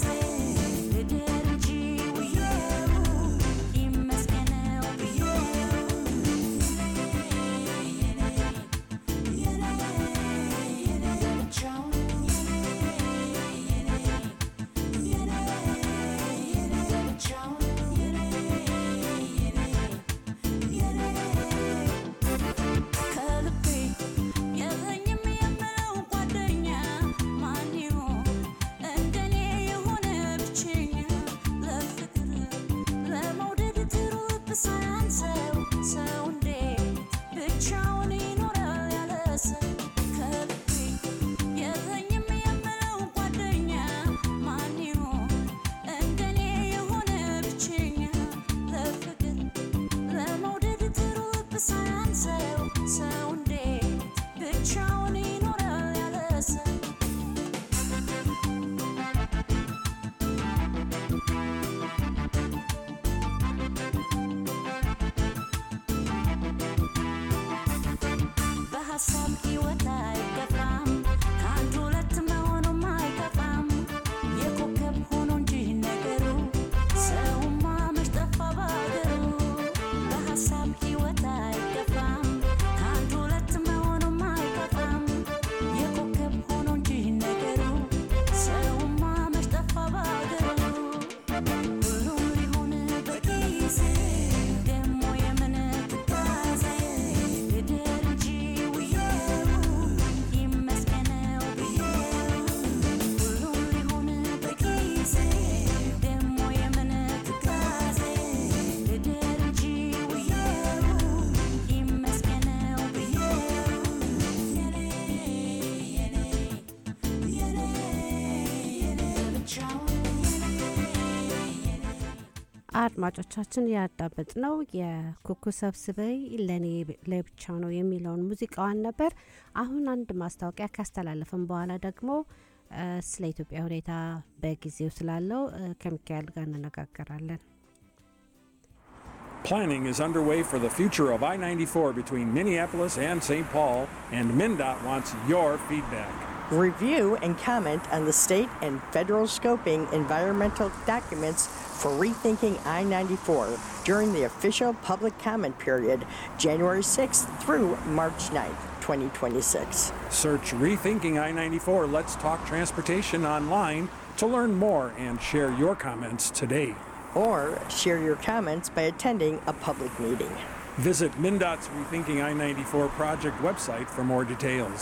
አድማጮቻችን ያዳመጥ ነው የኩኩ ሰብስበይ ለእኔ ለብቻ ነው የሚለውን ሙዚቃዋን ነበር። አሁን አንድ ማስታወቂያ ካስተላለፍን በኋላ ደግሞ እ፣ ስለ ኢትዮጵያ ሁኔታ በጊዜው ስላለው እ፣ ከሚካኤል ጋር እንነጋገራለን። Planning is underway for the future of I 94 between Minneapolis and St. Paul, and MnDOT wants your feedback. Review and comment on the state and federal scoping environmental documents for rethinking I 94 during the official public comment period, January 6th through March 9th, 2026. Search Rethinking I 94 Let's Talk Transportation online to learn more and share your comments today. Or share your comments by attending a public meeting. Visit MnDOT's Rethinking I 94 project website for more details.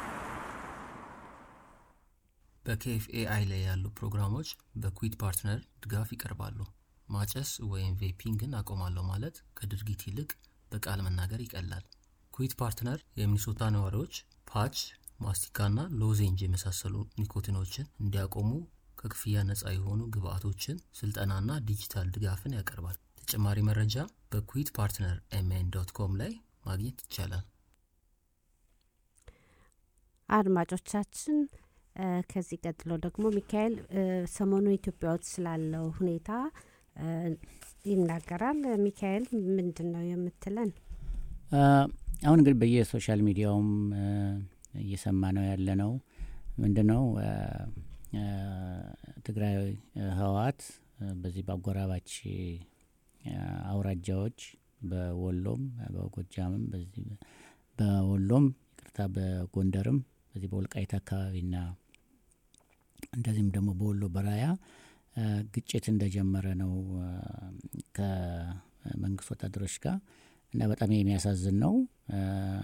በኬኤፍኤአይ ላይ ያሉ ፕሮግራሞች በኩዊት ፓርትነር ድጋፍ ይቀርባሉ። ማጨስ ወይም ቬፒንግን አቆማለሁ ማለት ከድርጊት ይልቅ በቃል መናገር ይቀላል። ኩዊት ፓርትነር የሚኒሶታ ነዋሪዎች ፓች፣ ማስቲካና ሎዜንጅ የመሳሰሉ ኒኮቲኖችን እንዲያቆሙ ከክፍያ ነፃ የሆኑ ግብአቶችን፣ ስልጠናና ዲጂታል ድጋፍን ያቀርባል። ተጨማሪ መረጃ በኩዊት ፓርትነር ኤምኤን ዶት ኮም ላይ ማግኘት ይቻላል። አድማጮቻችን እ፣ ከዚህ ቀጥሎ ደግሞ ሚካኤል እ፣ ሰሞኑ ኢትዮጵያ ውስጥ ስላለው ሁኔታ እ፣ ይናገራል። ሚካኤል ምንድን ነው የምትለን? አ፣ አሁን እንግዲህ በየሶሻል ሚዲያውም አ፣ እየሰማ ነው ያለ ነው ምንድን ነው አ፣ አ፣ ትግራይ አ፣ ህወሓት አ፣ በዚህ በአጎራባች አ፣ አውራጃዎች በወሎም በጎጃምም በዚህ በወሎም ይቅርታ በጎንደርም በዚህ በወልቃይት አካባቢና እንደዚህም ደግሞ በወሎ በራያ አ፣ ግጭት እንደጀመረ ነው አ፣ ከመንግስት ወታደሮች ጋር እና በጣም የሚያሳዝን ነው አ፣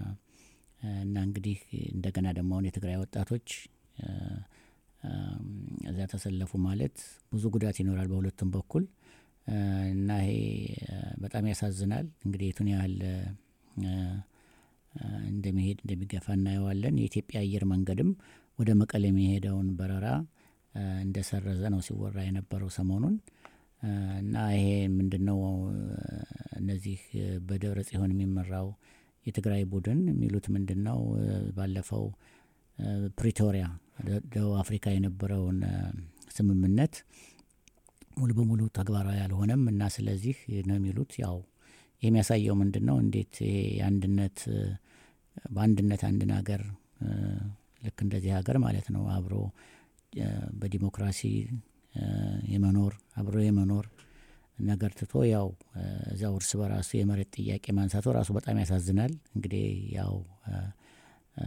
እና እንግዲህ እንደገና ደግሞ አሁን የትግራይ ወጣቶች አ፣ አም፣ እዚያ ተሰለፉ ማለት ብዙ ጉዳት ይኖራል በሁለቱም በኩል አ፣ እና ይሄ አ፣ በጣም ያሳዝናል። እንግዲህ የቱን ያህል አ፣ አ፣ እንደሚሄድ እንደሚገፋ እናየዋለን። የኢትዮጵያ አየር መንገድም ወደ መቀሌ የሚሄደውን በረራ አ፣ እንደሰረዘ ነው ሲወራ የነበረው ሰሞኑን አ፣ እና ይሄ ምንድን ነው አ፣ እነዚህ አ፣ በደብረ ጽዮን የሚመራው የትግራይ ቡድን የሚሉት ምንድን ነው አ፣ ባለፈው አ፣ ፕሪቶሪያ ደ- ደቡብ አፍሪካ የነበረውን አ፣ ስምምነት ሙሉ በሙሉ ተግባራዊ አልሆነም እና ስለዚህ ነው የሚሉት ያው ይህ የሚያሳየው ምንድን ነው እንዴት ይሄ የአንድነት አ፣ በአንድነት አንድን ሀገር አ፣ ልክ እንደዚህ ሀገር ማለት ነው አብሮ አ፣ በዲሞክራሲ አ፣ የመኖር አብሮ የመኖር ነገር ትቶ ያው አ፣ እዚያው እርስ በራሱ የመሬት ጥያቄ ማንሳቱ ራሱ በጣም ያሳዝናል። እንግዲህ ያው አ፣ አ፣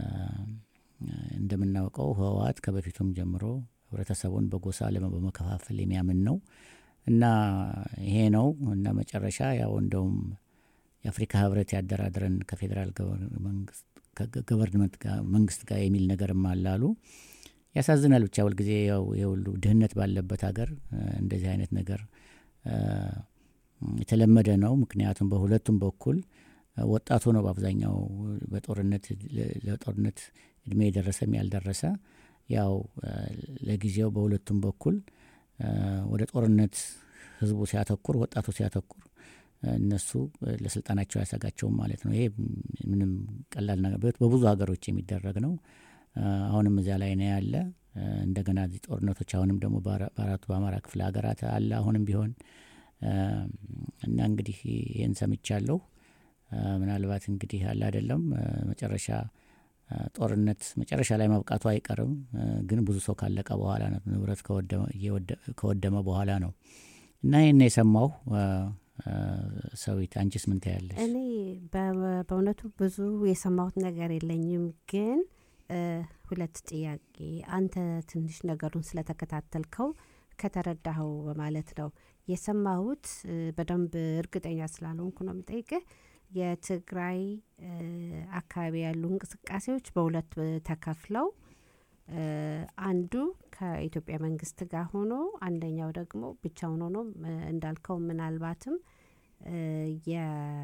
እንደምናውቀው ህወሓት ከበፊቱም ጀምሮ ህብረተሰቡን በጎሳ ለመ- በመከፋፈል የሚያምን ነው እና ይሄ ነው እና መጨረሻ ያው እንደውም የአፍሪካ ህብረት ያደራድረን ከፌዴራል ገቨር- መንግስት ከገ- ገቨርንመንት ጋር መንግስት ጋር የሚል ነገርም አላሉ። ያሳዝናል። ብቻ ሁልጊዜ ያው የሁሉ ድህነት ባለበት ሀገር አ፣ እንደዚህ አይነት ነገር አ፣ የተለመደ ነው። ምክንያቱም በሁለቱም በኩል አ፣ ወጣቱ ነው በአብዛኛው በጦርነት ለ- ለጦርነት እድሜ የደረሰም ያልደረሰ ያው አ፣ ለጊዜው በሁለቱም በኩል አ፣ ወደ ጦርነት ህዝቡ ሲያተኩር፣ ወጣቱ ሲያተኩር አ፣ እነሱ አ፣ ለስልጣናቸው አያሰጋቸውም ማለት ነው። ይሄ ምንም ቀላል ነገር በ- በብዙ ሀገሮች የሚደረግ ነው። አ፣ አሁንም እዚያ ላይ ነው ያለ። አ፣ እንደገና እዚህ ጦርነቶች አሁንም ደግሞ በአራ- በአራቱ በአማራ ክፍለ ሀገራት አለ አሁንም ቢሆን አ፣ እና እንግዲህ ይህን ሰምቻለሁ። አ፣ ምናልባት እንግዲህ አለ አይደለም አ፣ መጨረሻ አ፣ ጦርነት መጨረሻ ላይ መብቃቱ አይቀርም። አ፣ ግን ብዙ ሰው ካለቀ በኋላ ነው፣ ንብረት ከወደመ- እየወደ- ከወደመ በኋላ ነው እና ይህን የሰማሁ አ፣ አ፣ ሰዊት አንቺስ ምን ታያለሽ? እኔ በ- በእውነቱ ብዙ የሰማሁት ነገር የለኝም፣ ግን እ፣ ሁለት ጥያቄ አንተ ትንሽ ነገሩን ስለተከታተልከው ከተረዳኸው በማለት ነው የሰማሁት። እ፣ በደንብ እርግጠኛ ስላልሆንኩ ነው የምጠይቅህ። የትግራይ እ፣ አካባቢ ያሉ እንቅስቃሴዎች በሁለት እ፣ ተከፍለው እ፣ አንዱ ከኢትዮጵያ መንግስት ጋር ሆኖ አንደኛው ደግሞ ብቻውን ሆኖ እ፣ እንዳልከው ምናልባትም እ፣ የ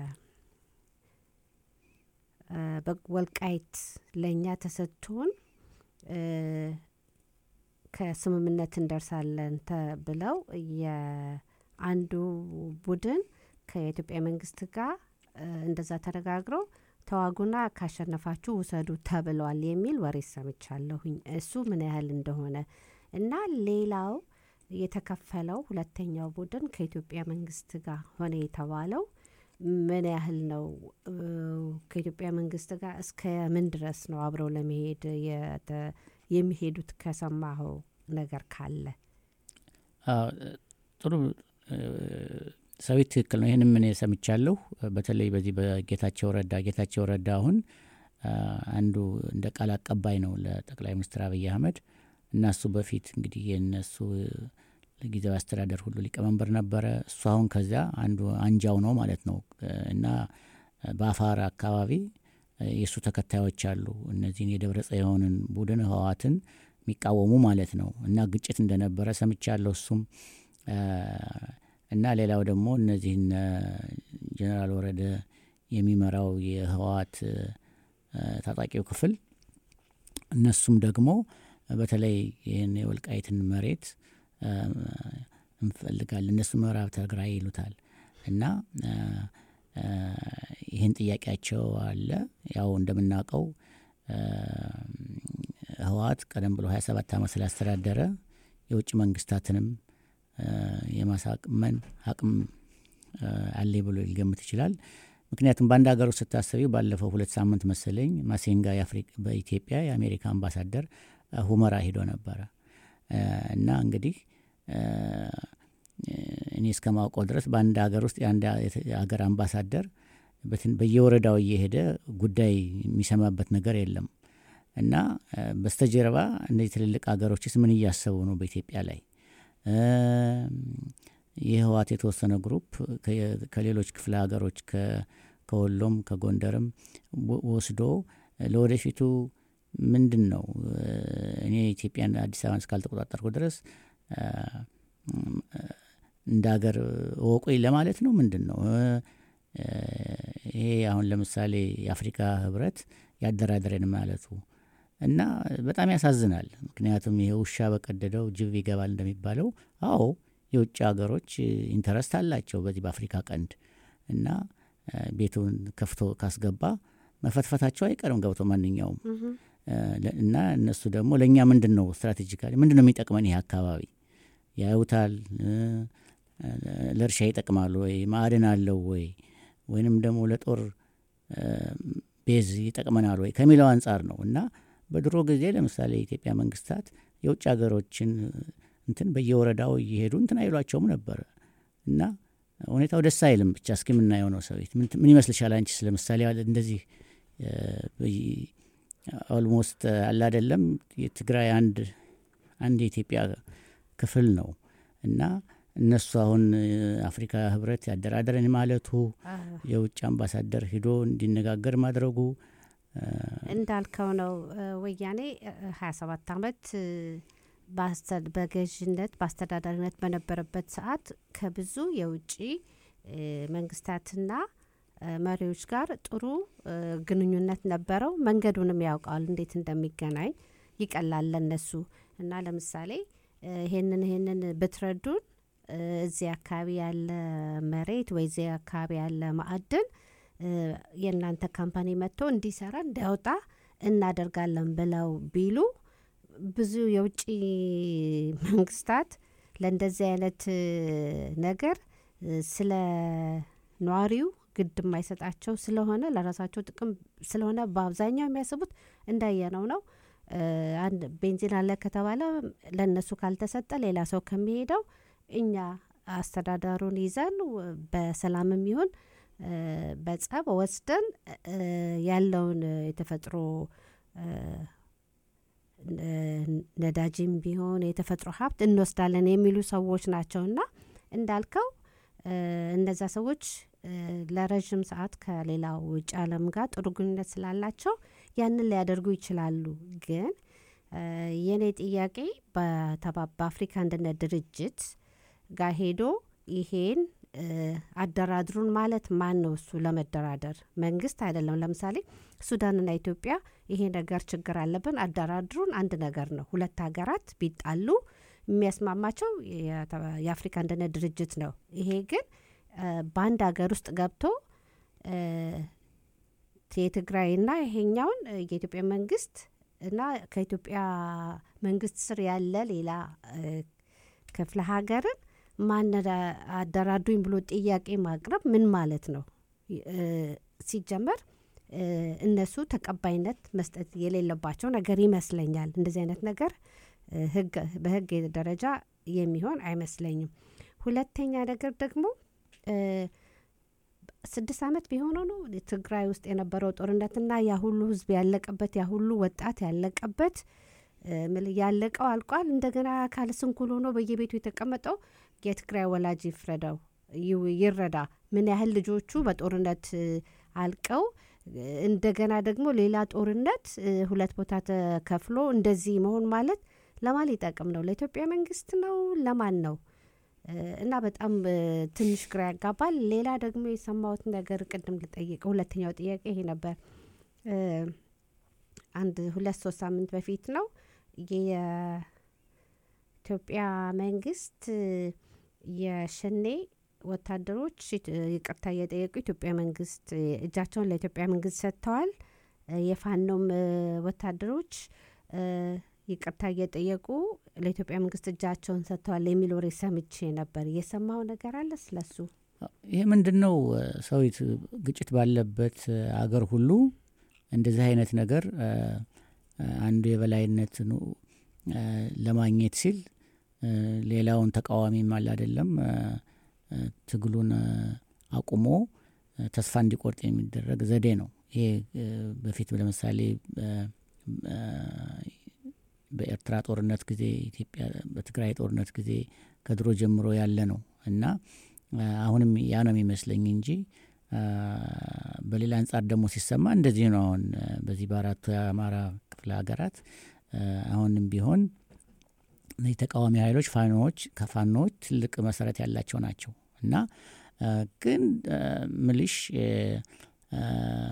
እ፣ በወልቃይት ለእኛ ተሰጥቶን እ፣ ከስምምነት እንደርሳለን ተብለው አንዱ ቡድን ከኢትዮጵያ መንግስት ጋር እ፣ እንደዛ ተነጋግረው ተዋጉና ካሸነፋችሁ ውሰዱ ተብለዋል የሚል ወሬ ሰምቻለሁኝ። እሱ ምን ያህል እንደሆነ እና ሌላው የተከፈለው ሁለተኛው ቡድን ከኢትዮጵያ መንግስት ጋር ሆነ የተባለው ምን ያህል ነው? እ፣ ከኢትዮጵያ መንግስት ጋር እስከ ምን ድረስ ነው አብረው ለመሄድ የተ- የሚሄዱት? ከሰማኸው ነገር ካለ አዎ፣ ጥሩ እ፣ ሰዊት ትክክል ነው። ይህንም እኔ ሰምቻለሁ። በተለይ በዚህ በጌታቸው ረዳ ጌታቸው ረዳ አሁን አ፣ አንዱ እንደ ቃል አቀባይ ነው ለጠቅላይ ሚኒስትር አብይ አህመድ እና እሱ በፊት እንግዲህ የነሱ ጊዜያዊ አስተዳደር ሁሉ ሊቀመንበር ነበረ። እሱ አሁን ከዚያ አንዱ አንጃው ነው ማለት ነው እና በአፋር አካባቢ የእሱ ተከታዮች አሉ። እነዚህን የደብረ ጽዮንን ቡድን ህወሓትን የሚቃወሙ ማለት ነው እና ግጭት እንደነበረ ሰምቻለሁ። እሱም እና ሌላው ደግሞ እነዚህን ጀኔራል ወረደ የሚመራው የህወሓት ታጣቂው ክፍል እነሱም ደግሞ በተለይ ይህን የወልቃይትን መሬት እንፈልጋለን እነሱ ምዕራብ ትግራይ ይሉታል እና ይህን ጥያቄያቸው አለ። ያው እንደምናውቀው ህወሓት ቀደም ብሎ 27 ዓመት ስላስተዳደረ የውጭ መንግስታትንም የማሳቅመን አቅም አለ ብሎ ሊገምት ይችላል። ምክንያቱም በአንድ ሀገር ውስጥ ስታሰቢ ባለፈው ሁለት ሳምንት መሰለኝ ማሴንጋ በኢትዮጵያ የአሜሪካ አምባሳደር ሁመራ ሂዶ ነበረ እና እንግዲህ እኔ እስከማውቀው ድረስ በአንድ ሀገር ውስጥ የአንድ ሀገር አምባሳደር በየወረዳው እየሄደ ጉዳይ የሚሰማበት ነገር የለም እና በስተጀርባ እነዚህ ትልልቅ ሀገሮችስ ምን እያሰቡ ነው በኢትዮጵያ ላይ? የህወሓት የተወሰነ ግሩፕ ከሌሎች ክፍለ ሀገሮች ከወሎም ከጎንደርም ወስዶ ለወደፊቱ ምንድን ነው እኔ ኢትዮጵያን አዲስ አበባን እስካልተቆጣጠርኩ ድረስ እንደ ሀገር እወቁኝ ለማለት ነው። ምንድን ነው ይሄ? አሁን ለምሳሌ የአፍሪካ ህብረት ያደራደረን ማለቱ እና በጣም ያሳዝናል። ምክንያቱም ይሄ ውሻ በቀደደው ጅብ ይገባል እንደሚባለው፣ አዎ የውጭ ሀገሮች ኢንተረስት አላቸው በዚህ በአፍሪካ ቀንድ እና ቤቱን ከፍቶ ካስገባ መፈትፈታቸው አይቀርም ገብቶ ማንኛውም እና እነሱ ደግሞ ለእኛ ምንድን ነው ስትራቴጂካሊ ምንድን ነው የሚጠቅመን ይሄ አካባቢ ያዩታል። ለእርሻ ይጠቅማሉ ወይ ማዕድን አለው ወይ ወይንም ደግሞ ለጦር ቤዝ ይጠቅመናል ወይ ከሚለው አንጻር ነው እና በድሮ ጊዜ ለምሳሌ የኢትዮጵያ መንግስታት የውጭ ሀገሮችን እንትን በየወረዳው እየሄዱ እንትን አይሏቸውም ነበረ እና ሁኔታው ደስ አይልም። ብቻ እስኪ የምናየው ነው። ሰዊት ምን ይመስልሻል አንቺስ? ለምሳሌ እንደዚህ ኦልሞስት አለ አይደለም የትግራይ አንድ አንድ የኢትዮጵያ ክፍል ነው እና እነሱ አሁን አፍሪካ ህብረት ያደራደረን ማለቱ የውጭ አምባሳደር ሂዶ እንዲነጋገር ማድረጉ እንዳልከው ነው። ወያኔ ሀያ ሰባት አመት በገዥነት በአስተዳዳሪነት በነበረበት ሰዓት ከብዙ የውጭ መንግስታትና መሪዎች ጋር ጥሩ ግንኙነት ነበረው። መንገዱንም ያውቃል እንዴት እንደሚገናኝ ይቀላል ለነሱ እና ለምሳሌ ይሄንን ይሄንን ብትረዱን እዚህ አካባቢ ያለ መሬት ወይ እዚህ አካባቢ ያለ ማዕድን የእናንተ ካምፓኒ መጥቶ እንዲሰራ እንዲያወጣ እናደርጋለን ብለው ቢሉ ብዙ የውጭ መንግስታት ለእንደዚህ አይነት ነገር ስለ ነዋሪው ግድ የማይሰጣቸው ስለሆነ ለራሳቸው ጥቅም ስለሆነ በአብዛኛው የሚያስቡት እንዳየነው ነው። አንድ ቤንዚን አለ ከተባለ ለእነሱ ካልተሰጠ ሌላ ሰው ከሚሄደው እኛ አስተዳደሩን ይዘን በሰላምም ይሁን በጸብ ወስደን ያለውን የተፈጥሮ ነዳጅም ቢሆን የተፈጥሮ ሀብት እንወስዳለን የሚሉ ሰዎች ናቸውና እንዳልከው እነዛ ሰዎች ለረዥም ሰዓት ከሌላው ውጭ ዓለም ጋር ጥሩ ግንኙነት ስላላቸው ያንን ሊያደርጉ ይችላሉ። ግን የእኔ ጥያቄ በአፍሪካ አንድነት ድርጅት ጋር ሄዶ ይሄን አደራድሩን ማለት ማን ነው? እሱ ለመደራደር መንግስት አይደለም። ለምሳሌ ሱዳንና ኢትዮጵያ ይሄ ነገር ችግር አለብን አደራድሩን አንድ ነገር ነው። ሁለት ሀገራት ቢጣሉ የሚያስማማቸው የተ- የአፍሪካ አንድነት ድርጅት ነው። ይሄ ግን እ፣ በአንድ ሀገር ውስጥ ገብቶ እ፣ የትግራይና ይሄኛውን እ፣ የኢትዮጵያ መንግስት እና ከኢትዮጵያ መንግስት ስር ያለ ሌላ እ፣ ክፍለ ሀገርን ማን አደራዱኝ ብሎ ጥያቄ ማቅረብ ምን ማለት ነው? እ፣ ሲጀመር እ፣ እነሱ ተቀባይነት መስጠት የሌለባቸው ነገር ይመስለኛል። እንደዚህ አይነት ነገር እ፣ ህግ በህግ ደረጃ የሚሆን አይመስለኝም። ሁለተኛ ነገር ደግሞ እ፣ ስድስት ዓመት ቢሆነው ነው ትግራይ ውስጥ የነበረው ጦርነትና ያ ሁሉ ህዝብ ያለቀበት ያ ሁሉ ወጣት ያለቀበት እ፣ ምል- ያለቀው አልቋል። እንደገና ካለ ስንኩል ሆኖ በየቤቱ የተቀመጠው የትግራይ ወላጅ ይፍረደው ይው- ይረዳ ምን ያህል ልጆቹ በጦርነት እ፣ አልቀው እ፣ እንደገና ደግሞ ሌላ ጦርነት እ፣ ሁለት ቦታ ተከፍሎ እንደዚህ መሆን ማለት ለማን ሊጠቅም ነው? ለኢትዮጵያ መንግስት ነው? ለማን ነው? እ፣ እና በጣም እ፣ ትንሽ ግራ ያጋባል። ሌላ ደግሞ የሰማሁት ነገር ቅድም ልጠይቅ ሁለተኛው ጥያቄ ይሄ ነበር። እ፣ አንድ ሁለት ሶስት ሳምንት በፊት ነው የኢትዮጵያ መንግስት እ፣ የሸኔ ወታደሮች እ፣ ይቅርታ እየጠየቁ ኢትዮጵያ መንግስት እ፣ እጃቸውን ለኢትዮጵያ መንግስት ሰጥተዋል። እ፣ የፋኖም እ፣ ወታደሮች እ፣ ይቅርታ እየጠየቁ ለኢትዮጵያ መንግስት እጃቸውን ሰጥተዋል የሚል ወሬ ሰምቼ ነበር። የሰማው ነገር አለ ስለሱ? ይሄ ምንድን ነው ሰዊት ግጭት ባለበት እ፣ አገር ሁሉ እንደዚህ አይነት ነገር እ፣ እ፣ አንዱ የበላይነት እ፣ ለማግኘት ሲል እ፣ ሌላውን ተቃዋሚም አለ አይደለም እ፣ እ፣ ትግሉን እ፣ አቁሞ እ፣ ተስፋ እንዲቆርጥ የሚደረግ ዘዴ ነው። ይሄ እ፣ በፊት ለምሳሌ እ፣ እ፣ በኤርትራ ጦርነት ጊዜ ኢትዮጵያ በትግራይ ጦርነት ጊዜ ከድሮ ጀምሮ ያለ ነው እና አ፣ አሁንም ያ ነው የሚመስለኝ እንጂ አ፣ በሌላ አንጻር ደግሞ ሲሰማ እንደዚህ ነው። አሁን አ፣ በዚህ በአራቱ የአማራ ክፍለ ሀገራት አ፣ አሁንም ቢሆን እነዚህ ተቃዋሚ ኃይሎች ፋኖዎች ከፋኖዎች ትልቅ መሰረት ያላቸው ናቸው እና አ፣ ግን አ፣ ምልሽ አ፣ አ፣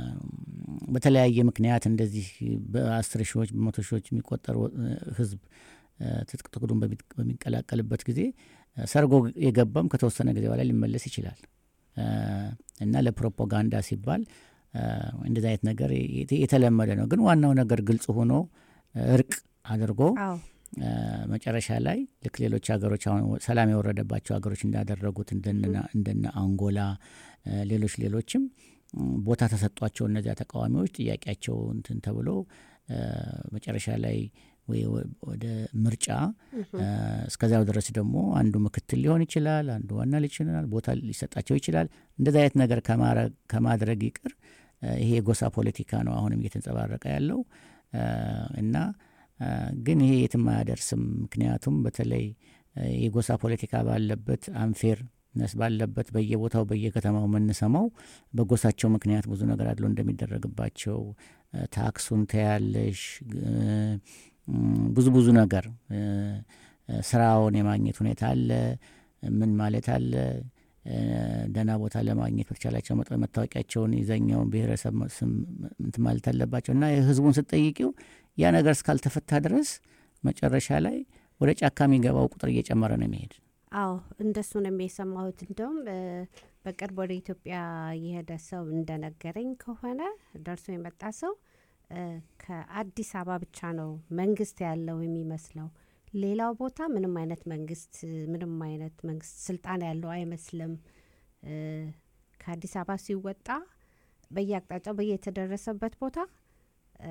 በተለያየ ምክንያት እንደዚህ በአስር ሺዎች በመቶ ሺዎች የሚቆጠሩ አ፣ ህዝብ አ፣ ትጥቅ ትግሉን በሚ- በሚቀላቀልበት ጊዜ አ፣ ሰርጎ የገባም ከተወሰነ ጊዜ በኋላ ሊመለስ ይችላል አ፣ እና ለፕሮፓጋንዳ ሲባል አ፣ እንደዚህ አይነት ነገር የተ- የተለመደ ነው። ግን ዋናው ነገር ግልጽ ሆኖ አ፣ እርቅ አድርጎ አዎ አ፣ መጨረሻ ላይ ልክ ሌሎች ሀገሮች አሁን ሰላም የወረደባቸው ሀገሮች እንዳደረጉት እንደነ እንደነ አንጎላ አ፣ ሌሎች ሌሎችም ም፣ ቦታ ተሰጧቸው እነዚያ ተቃዋሚዎች ጥያቄያቸው እንትን ተብሎ አ፣ መጨረሻ ላይ ወይ ወ- ወደ ምርጫ አ፣ እስከዚያው ድረስ ደግሞ አንዱ ምክትል ሊሆን ይችላል፣ አንዱ ዋና ሊሆን ይችላል፣ ቦታ ሊሰጣቸው ይችላል። እንደዚህ አይነት ነገር ከማረ- ከማድረግ ይቅር አ፣ ይሄ የጎሳ ፖለቲካ ነው አሁንም እየተንጸባረቀ ያለው አ፣ እና አ፣ ግን ይሄ የትም አያደርስም። ምክንያቱም በተለይ አ፣ የጎሳ ፖለቲካ ባለበት አንፌር ነስ ባለበት በየቦታው በየከተማው የምንሰማው በጎሳቸው ምክንያት ብዙ ነገር አድሎ እንደሚደረግባቸው አ፣ ታክሱን ተያለሽ ግ- ም፣ ብዙ ብዙ ነገር እ፣ እ፣ ስራውን የማግኘት ሁኔታ አለ። ምን ማለት አለ እ፣ ደህና ቦታ ለማግኘት በተቻላቸው መጠን መታወቂያቸውን የዛኛውን ብሔረሰብ መ- ስም እንትን ማለት አለባቸው እና ህዝቡን ስትጠይቂው ያ ነገር እስካልተፈታ ድረስ መጨረሻ ላይ ወደ ጫካ የሚገባው ቁጥር እየጨመረ ነው የሚሄድ። አዎ እንደሱ ነው የሰማሁት። እንደውም እ፣ በቅርብ ወደ ኢትዮጵያ የሄደ ሰው እንደነገረኝ ከሆነ ደርሶ የመጣ ሰው እ፣ ከአዲስ አበባ ብቻ ነው መንግስት ያለው የሚመስለው። ሌላው ቦታ ምንም አይነት መንግስት ምንም አይነት መንግስት ስልጣን ያለው አይመስልም። እ፣ ከአዲስ አበባ ሲወጣ በየአቅጣጫው በየተደረሰበት ቦታ እ፣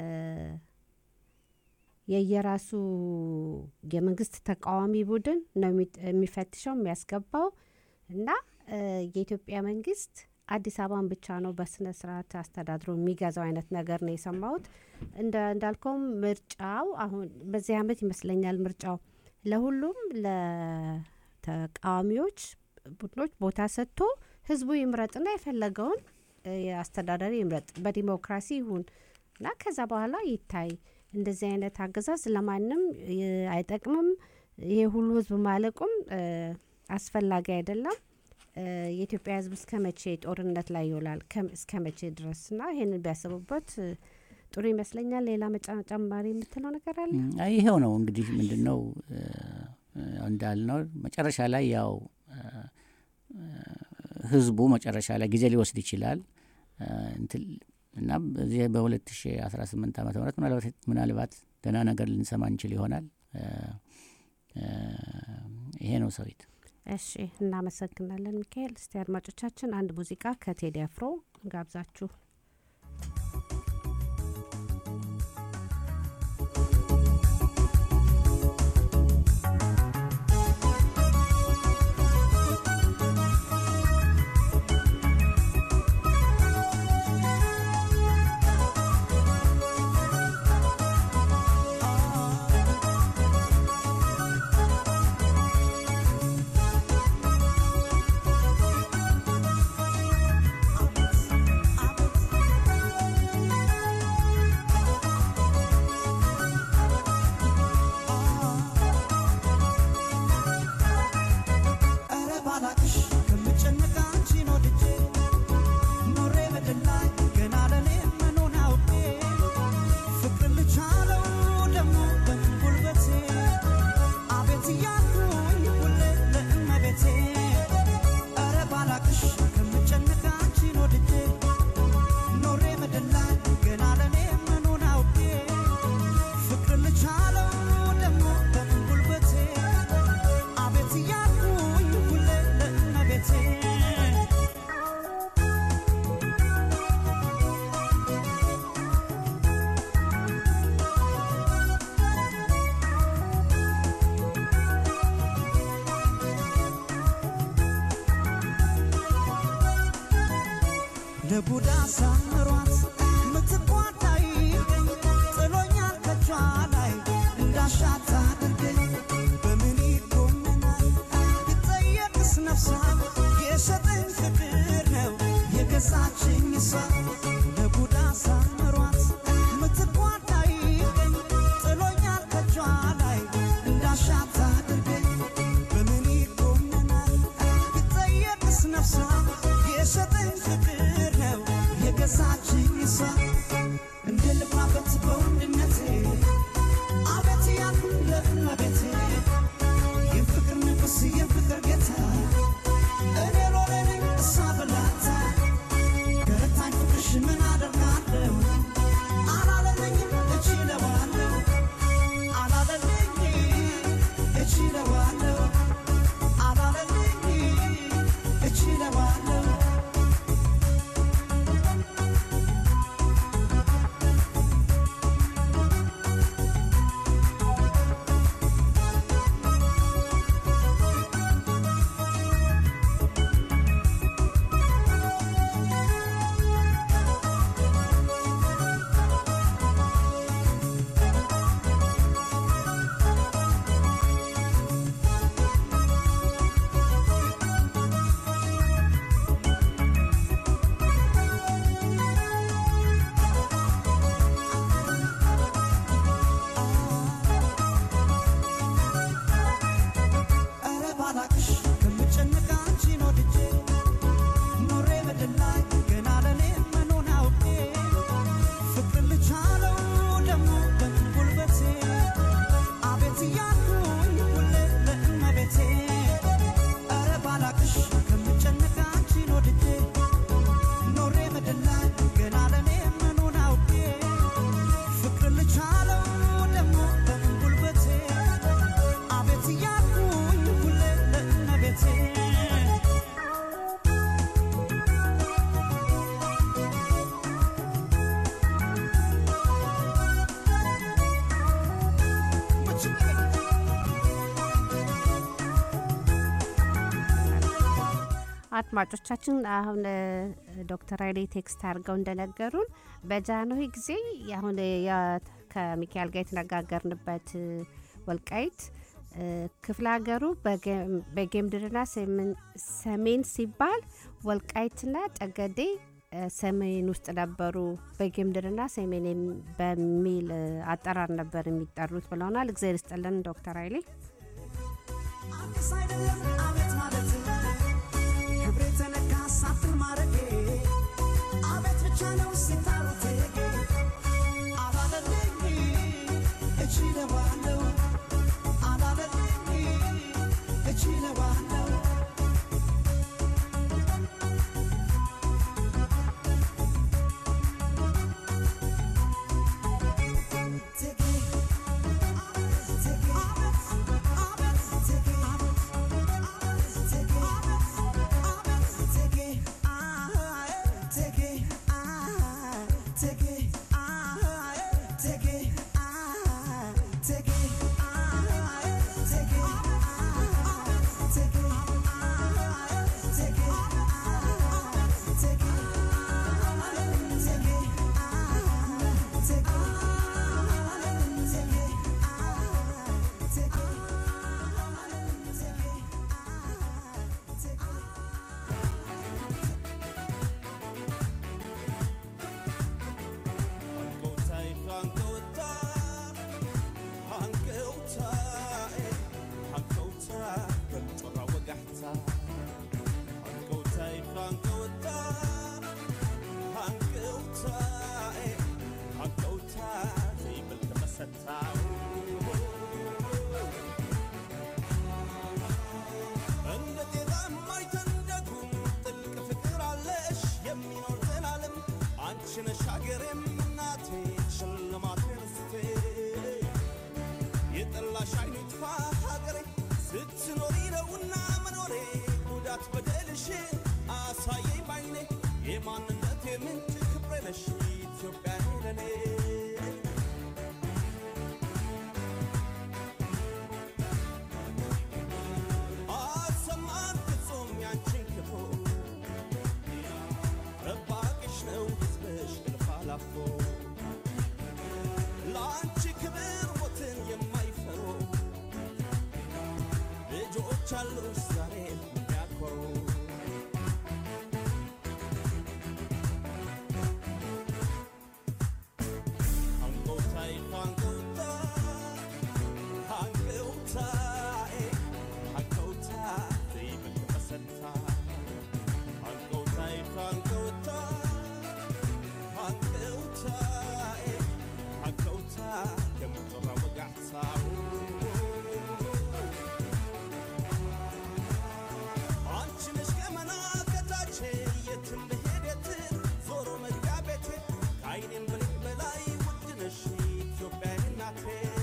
የየራሱ የመንግስት ተቃዋሚ ቡድን ነው የሚ- የሚፈትሸው የሚያስገባው እና እ፣ የኢትዮጵያ መንግስት አዲስ አበባን ብቻ ነው በስነ ስርዓት አስተዳድሮ የሚገዛው አይነት ነገር ነው የሰማሁት። እንደ እንዳልከውም ምርጫው አሁን በዚህ አመት ይመስለኛል ምርጫው ለሁሉም ለተቃዋሚዎች ቡድኖች ቦታ ሰጥቶ ህዝቡ ይምረጥና የፈለገውን እ፣ አስተዳዳሪ ይምረጥ በዲሞክራሲ ይሁን እና ከዛ በኋላ ይታይ። እንደዚህ አይነት አገዛዝ ለማንም እ፣ አይጠቅምም። ይሄ ሁሉ ህዝብ ማለቁም እ፣ አስፈላጊ አይደለም። እ፣ የኢትዮጵያ ህዝብ እስከ መቼ ጦርነት ላይ ይውላል? ከም- እስከ መቼ ድረስ እና ይህንን ቢያስቡበት እ፣ ጥሩ ይመስለኛል። ሌላ መጫ- ጨማሪ የምትለው ነገር አለ? አይ ይኸው ነው እንግዲህ ምንድን ነው እ፣ እንዳልነው መጨረሻ ላይ ያው እ፣ እ፣ ህዝቡ መጨረሻ ላይ ጊዜ ሊወስድ ይችላል እ፣ እንትን እና በዚህ በ2018 ዓመተ ምህረት ምናልባት ምናልባት ደህና ነገር ልንሰማ እንችል ይሆናል። እ፣ እ፣ ይሄ ነው ሰዊት። እሺ እናመሰግናለን ሚካኤል። እስቲ አድማጮቻችን አንድ ሙዚቃ ከቴዲ አፍሮ ጋብዛችሁ ኧረ ባላቅሽ ከምጨነቅ አንቺን ወድጄ ኖሬ በድል ላይ ገና ለኔ መኖን አውቄ ፍቅር ልቻለው ደግሞ በምን ጉልበቴ አቤት እያልኩኝ ሁሌ ለእመቤቴ ኧረ ባላቅሽ ከምጨነቅ አንቺን ወድጄ ኖሬ በድል ላይ ገና ለኔ መኖን አውቄ ፍቅር ልቻለው ደግሞ በምን ጉልበቴ አቤት እያልኩኝ ሁሌ ለእመቤቴ ለቡዳ ሳምሯት ምትኳታ ይገኝ ጥሎኛል ከጇ ላይ እንዳሻት አድርገኝ በምን ይጎመናል ብጠየቅስ ነፍሷ የሰጠኝ ፍቅር ነው የገዛችኝ እሷ ለቡዳ ሳምሯት ምትኳታ ይገኝ ጥሎኛል ከጇ ላይ እንዳሻት አድርገኝ በምን ይጎመናል ብጠየቅስ ነፍሷ የሰጠኝ ፍቅር ነው የገዛችኝ እሷ እንደ ልባበት በወንድነቴ አቤት ያልኩ ለእመቤቴ የፍቅር ንጉሥ የፍቅር ጌታ እኔ ሎሌ ነኝ እሷ ብላታ ገረታኝ ፍቅርሽ ምን አደርጋለሁ አላለለኝም እችለዋለሁ አላለለኝ እችለዋለሁ አላለለኝ እችለዋለሁ ኧረ ባላቅሽ ከምጨነቅ አንቺን ወድጄ ኖሬ በድል ላይ ገና ለኔ መኖን አውቄ ፍቅር ልቻለው ደግሞ በምን ጉልበቴ አቤት እያልኩኝ ሁሌ ለእመቤቴ ኧረ ባላቅሽ ከምጨነቅ አንቺን ወድጄ ኖሬ በድል ላይ ገና ለኔ መኖን አውቄ ፍቅር ልቻለው ደግሞ በምን ጉልበቴ አቤት እያልኩኝ ሁሌ ለእመቤቴ አድማጮቻችን አሁን እ፣ ዶክተር ኃይሌ ቴክስት አድርገው እንደነገሩን በጃንሆይ ጊዜ አሁን የ- ከሚካኤል ጋር የተነጋገርንበት እ፣ ወልቃይት እ፣ ክፍለ ሀገሩ በጌም- በጌምድርና ሰሜን- ሰሜን ሲባል ወልቃይትና ጠገዴ እ፣ ሰሜን ውስጥ ነበሩ። በጌምድርና ሰሜን የሚ- በሚል እ፣ አጠራር ነበር የሚጠሩት ብለውናል። እግዚአብሔር ይስጥልን ዶክተር ኃይሌ። አዲስ አይደለም አቤት ማለት ክብሬ ተነካ ሳትን ማረጌ አቤት ብቻ ነው ሲታሩቴ አላለልኝ እችለዋለሁ አላለልኝ ሀገሬም እናቴ ሽልማቴ ርስቴ የጠላሽ አይኑ ይጥፋ ሀገሬ ስትኖሪ ነውና መኖሬ ጉዳት በደልሽን አሳየኝ ባይኔ የማንነቴ ምንጭ ክብሬ ነሽ ኢትዮጵያ ለኔ አሰማን ፍጹም ያንቺን ክፉ ጠባቂሽ ነው ሕዝብሽ እልፍ አላፎ ለአንቺ ክብር ሞትን የማይፈሩ ልጆች አሉሽ ዛሬ የሚያኮሩ አንጎታይ አንጎታ አንጎታይ አንጎታ ዘይብል መሰታ አንጎታይ አንጎታ አንጎታ አንጎታ ከምጥራ ወጋዕታው አንቺ ነሽ ገመና ከታች የትም ብሄድ የትም ዞሮ መግቢያ ቤቴ ከአይኔም ብልቅ በላይ ውድ ነሽ ኢትዮጵያ እናቴ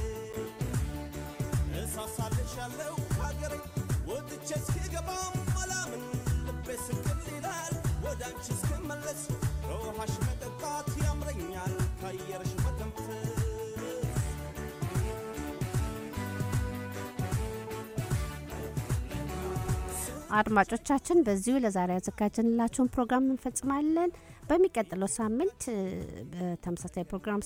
እሳሳልሻለሁ ሀገሬ ወጥቼ እስክገባም አላምን ልቤ ስቅል ይላል ወደ አንቺ እስክመለስ ከውሃሽ መጠጣት ያምረኛል ከአየርሽ መተንፈስ አድማጮቻችን በዚሁ ለዛሬ ያዘጋጀንላችሁን ፕሮግራም እንፈጽማለን። በሚቀጥለው ሳምንት እ፣ በተመሳሳይ ፕሮግራም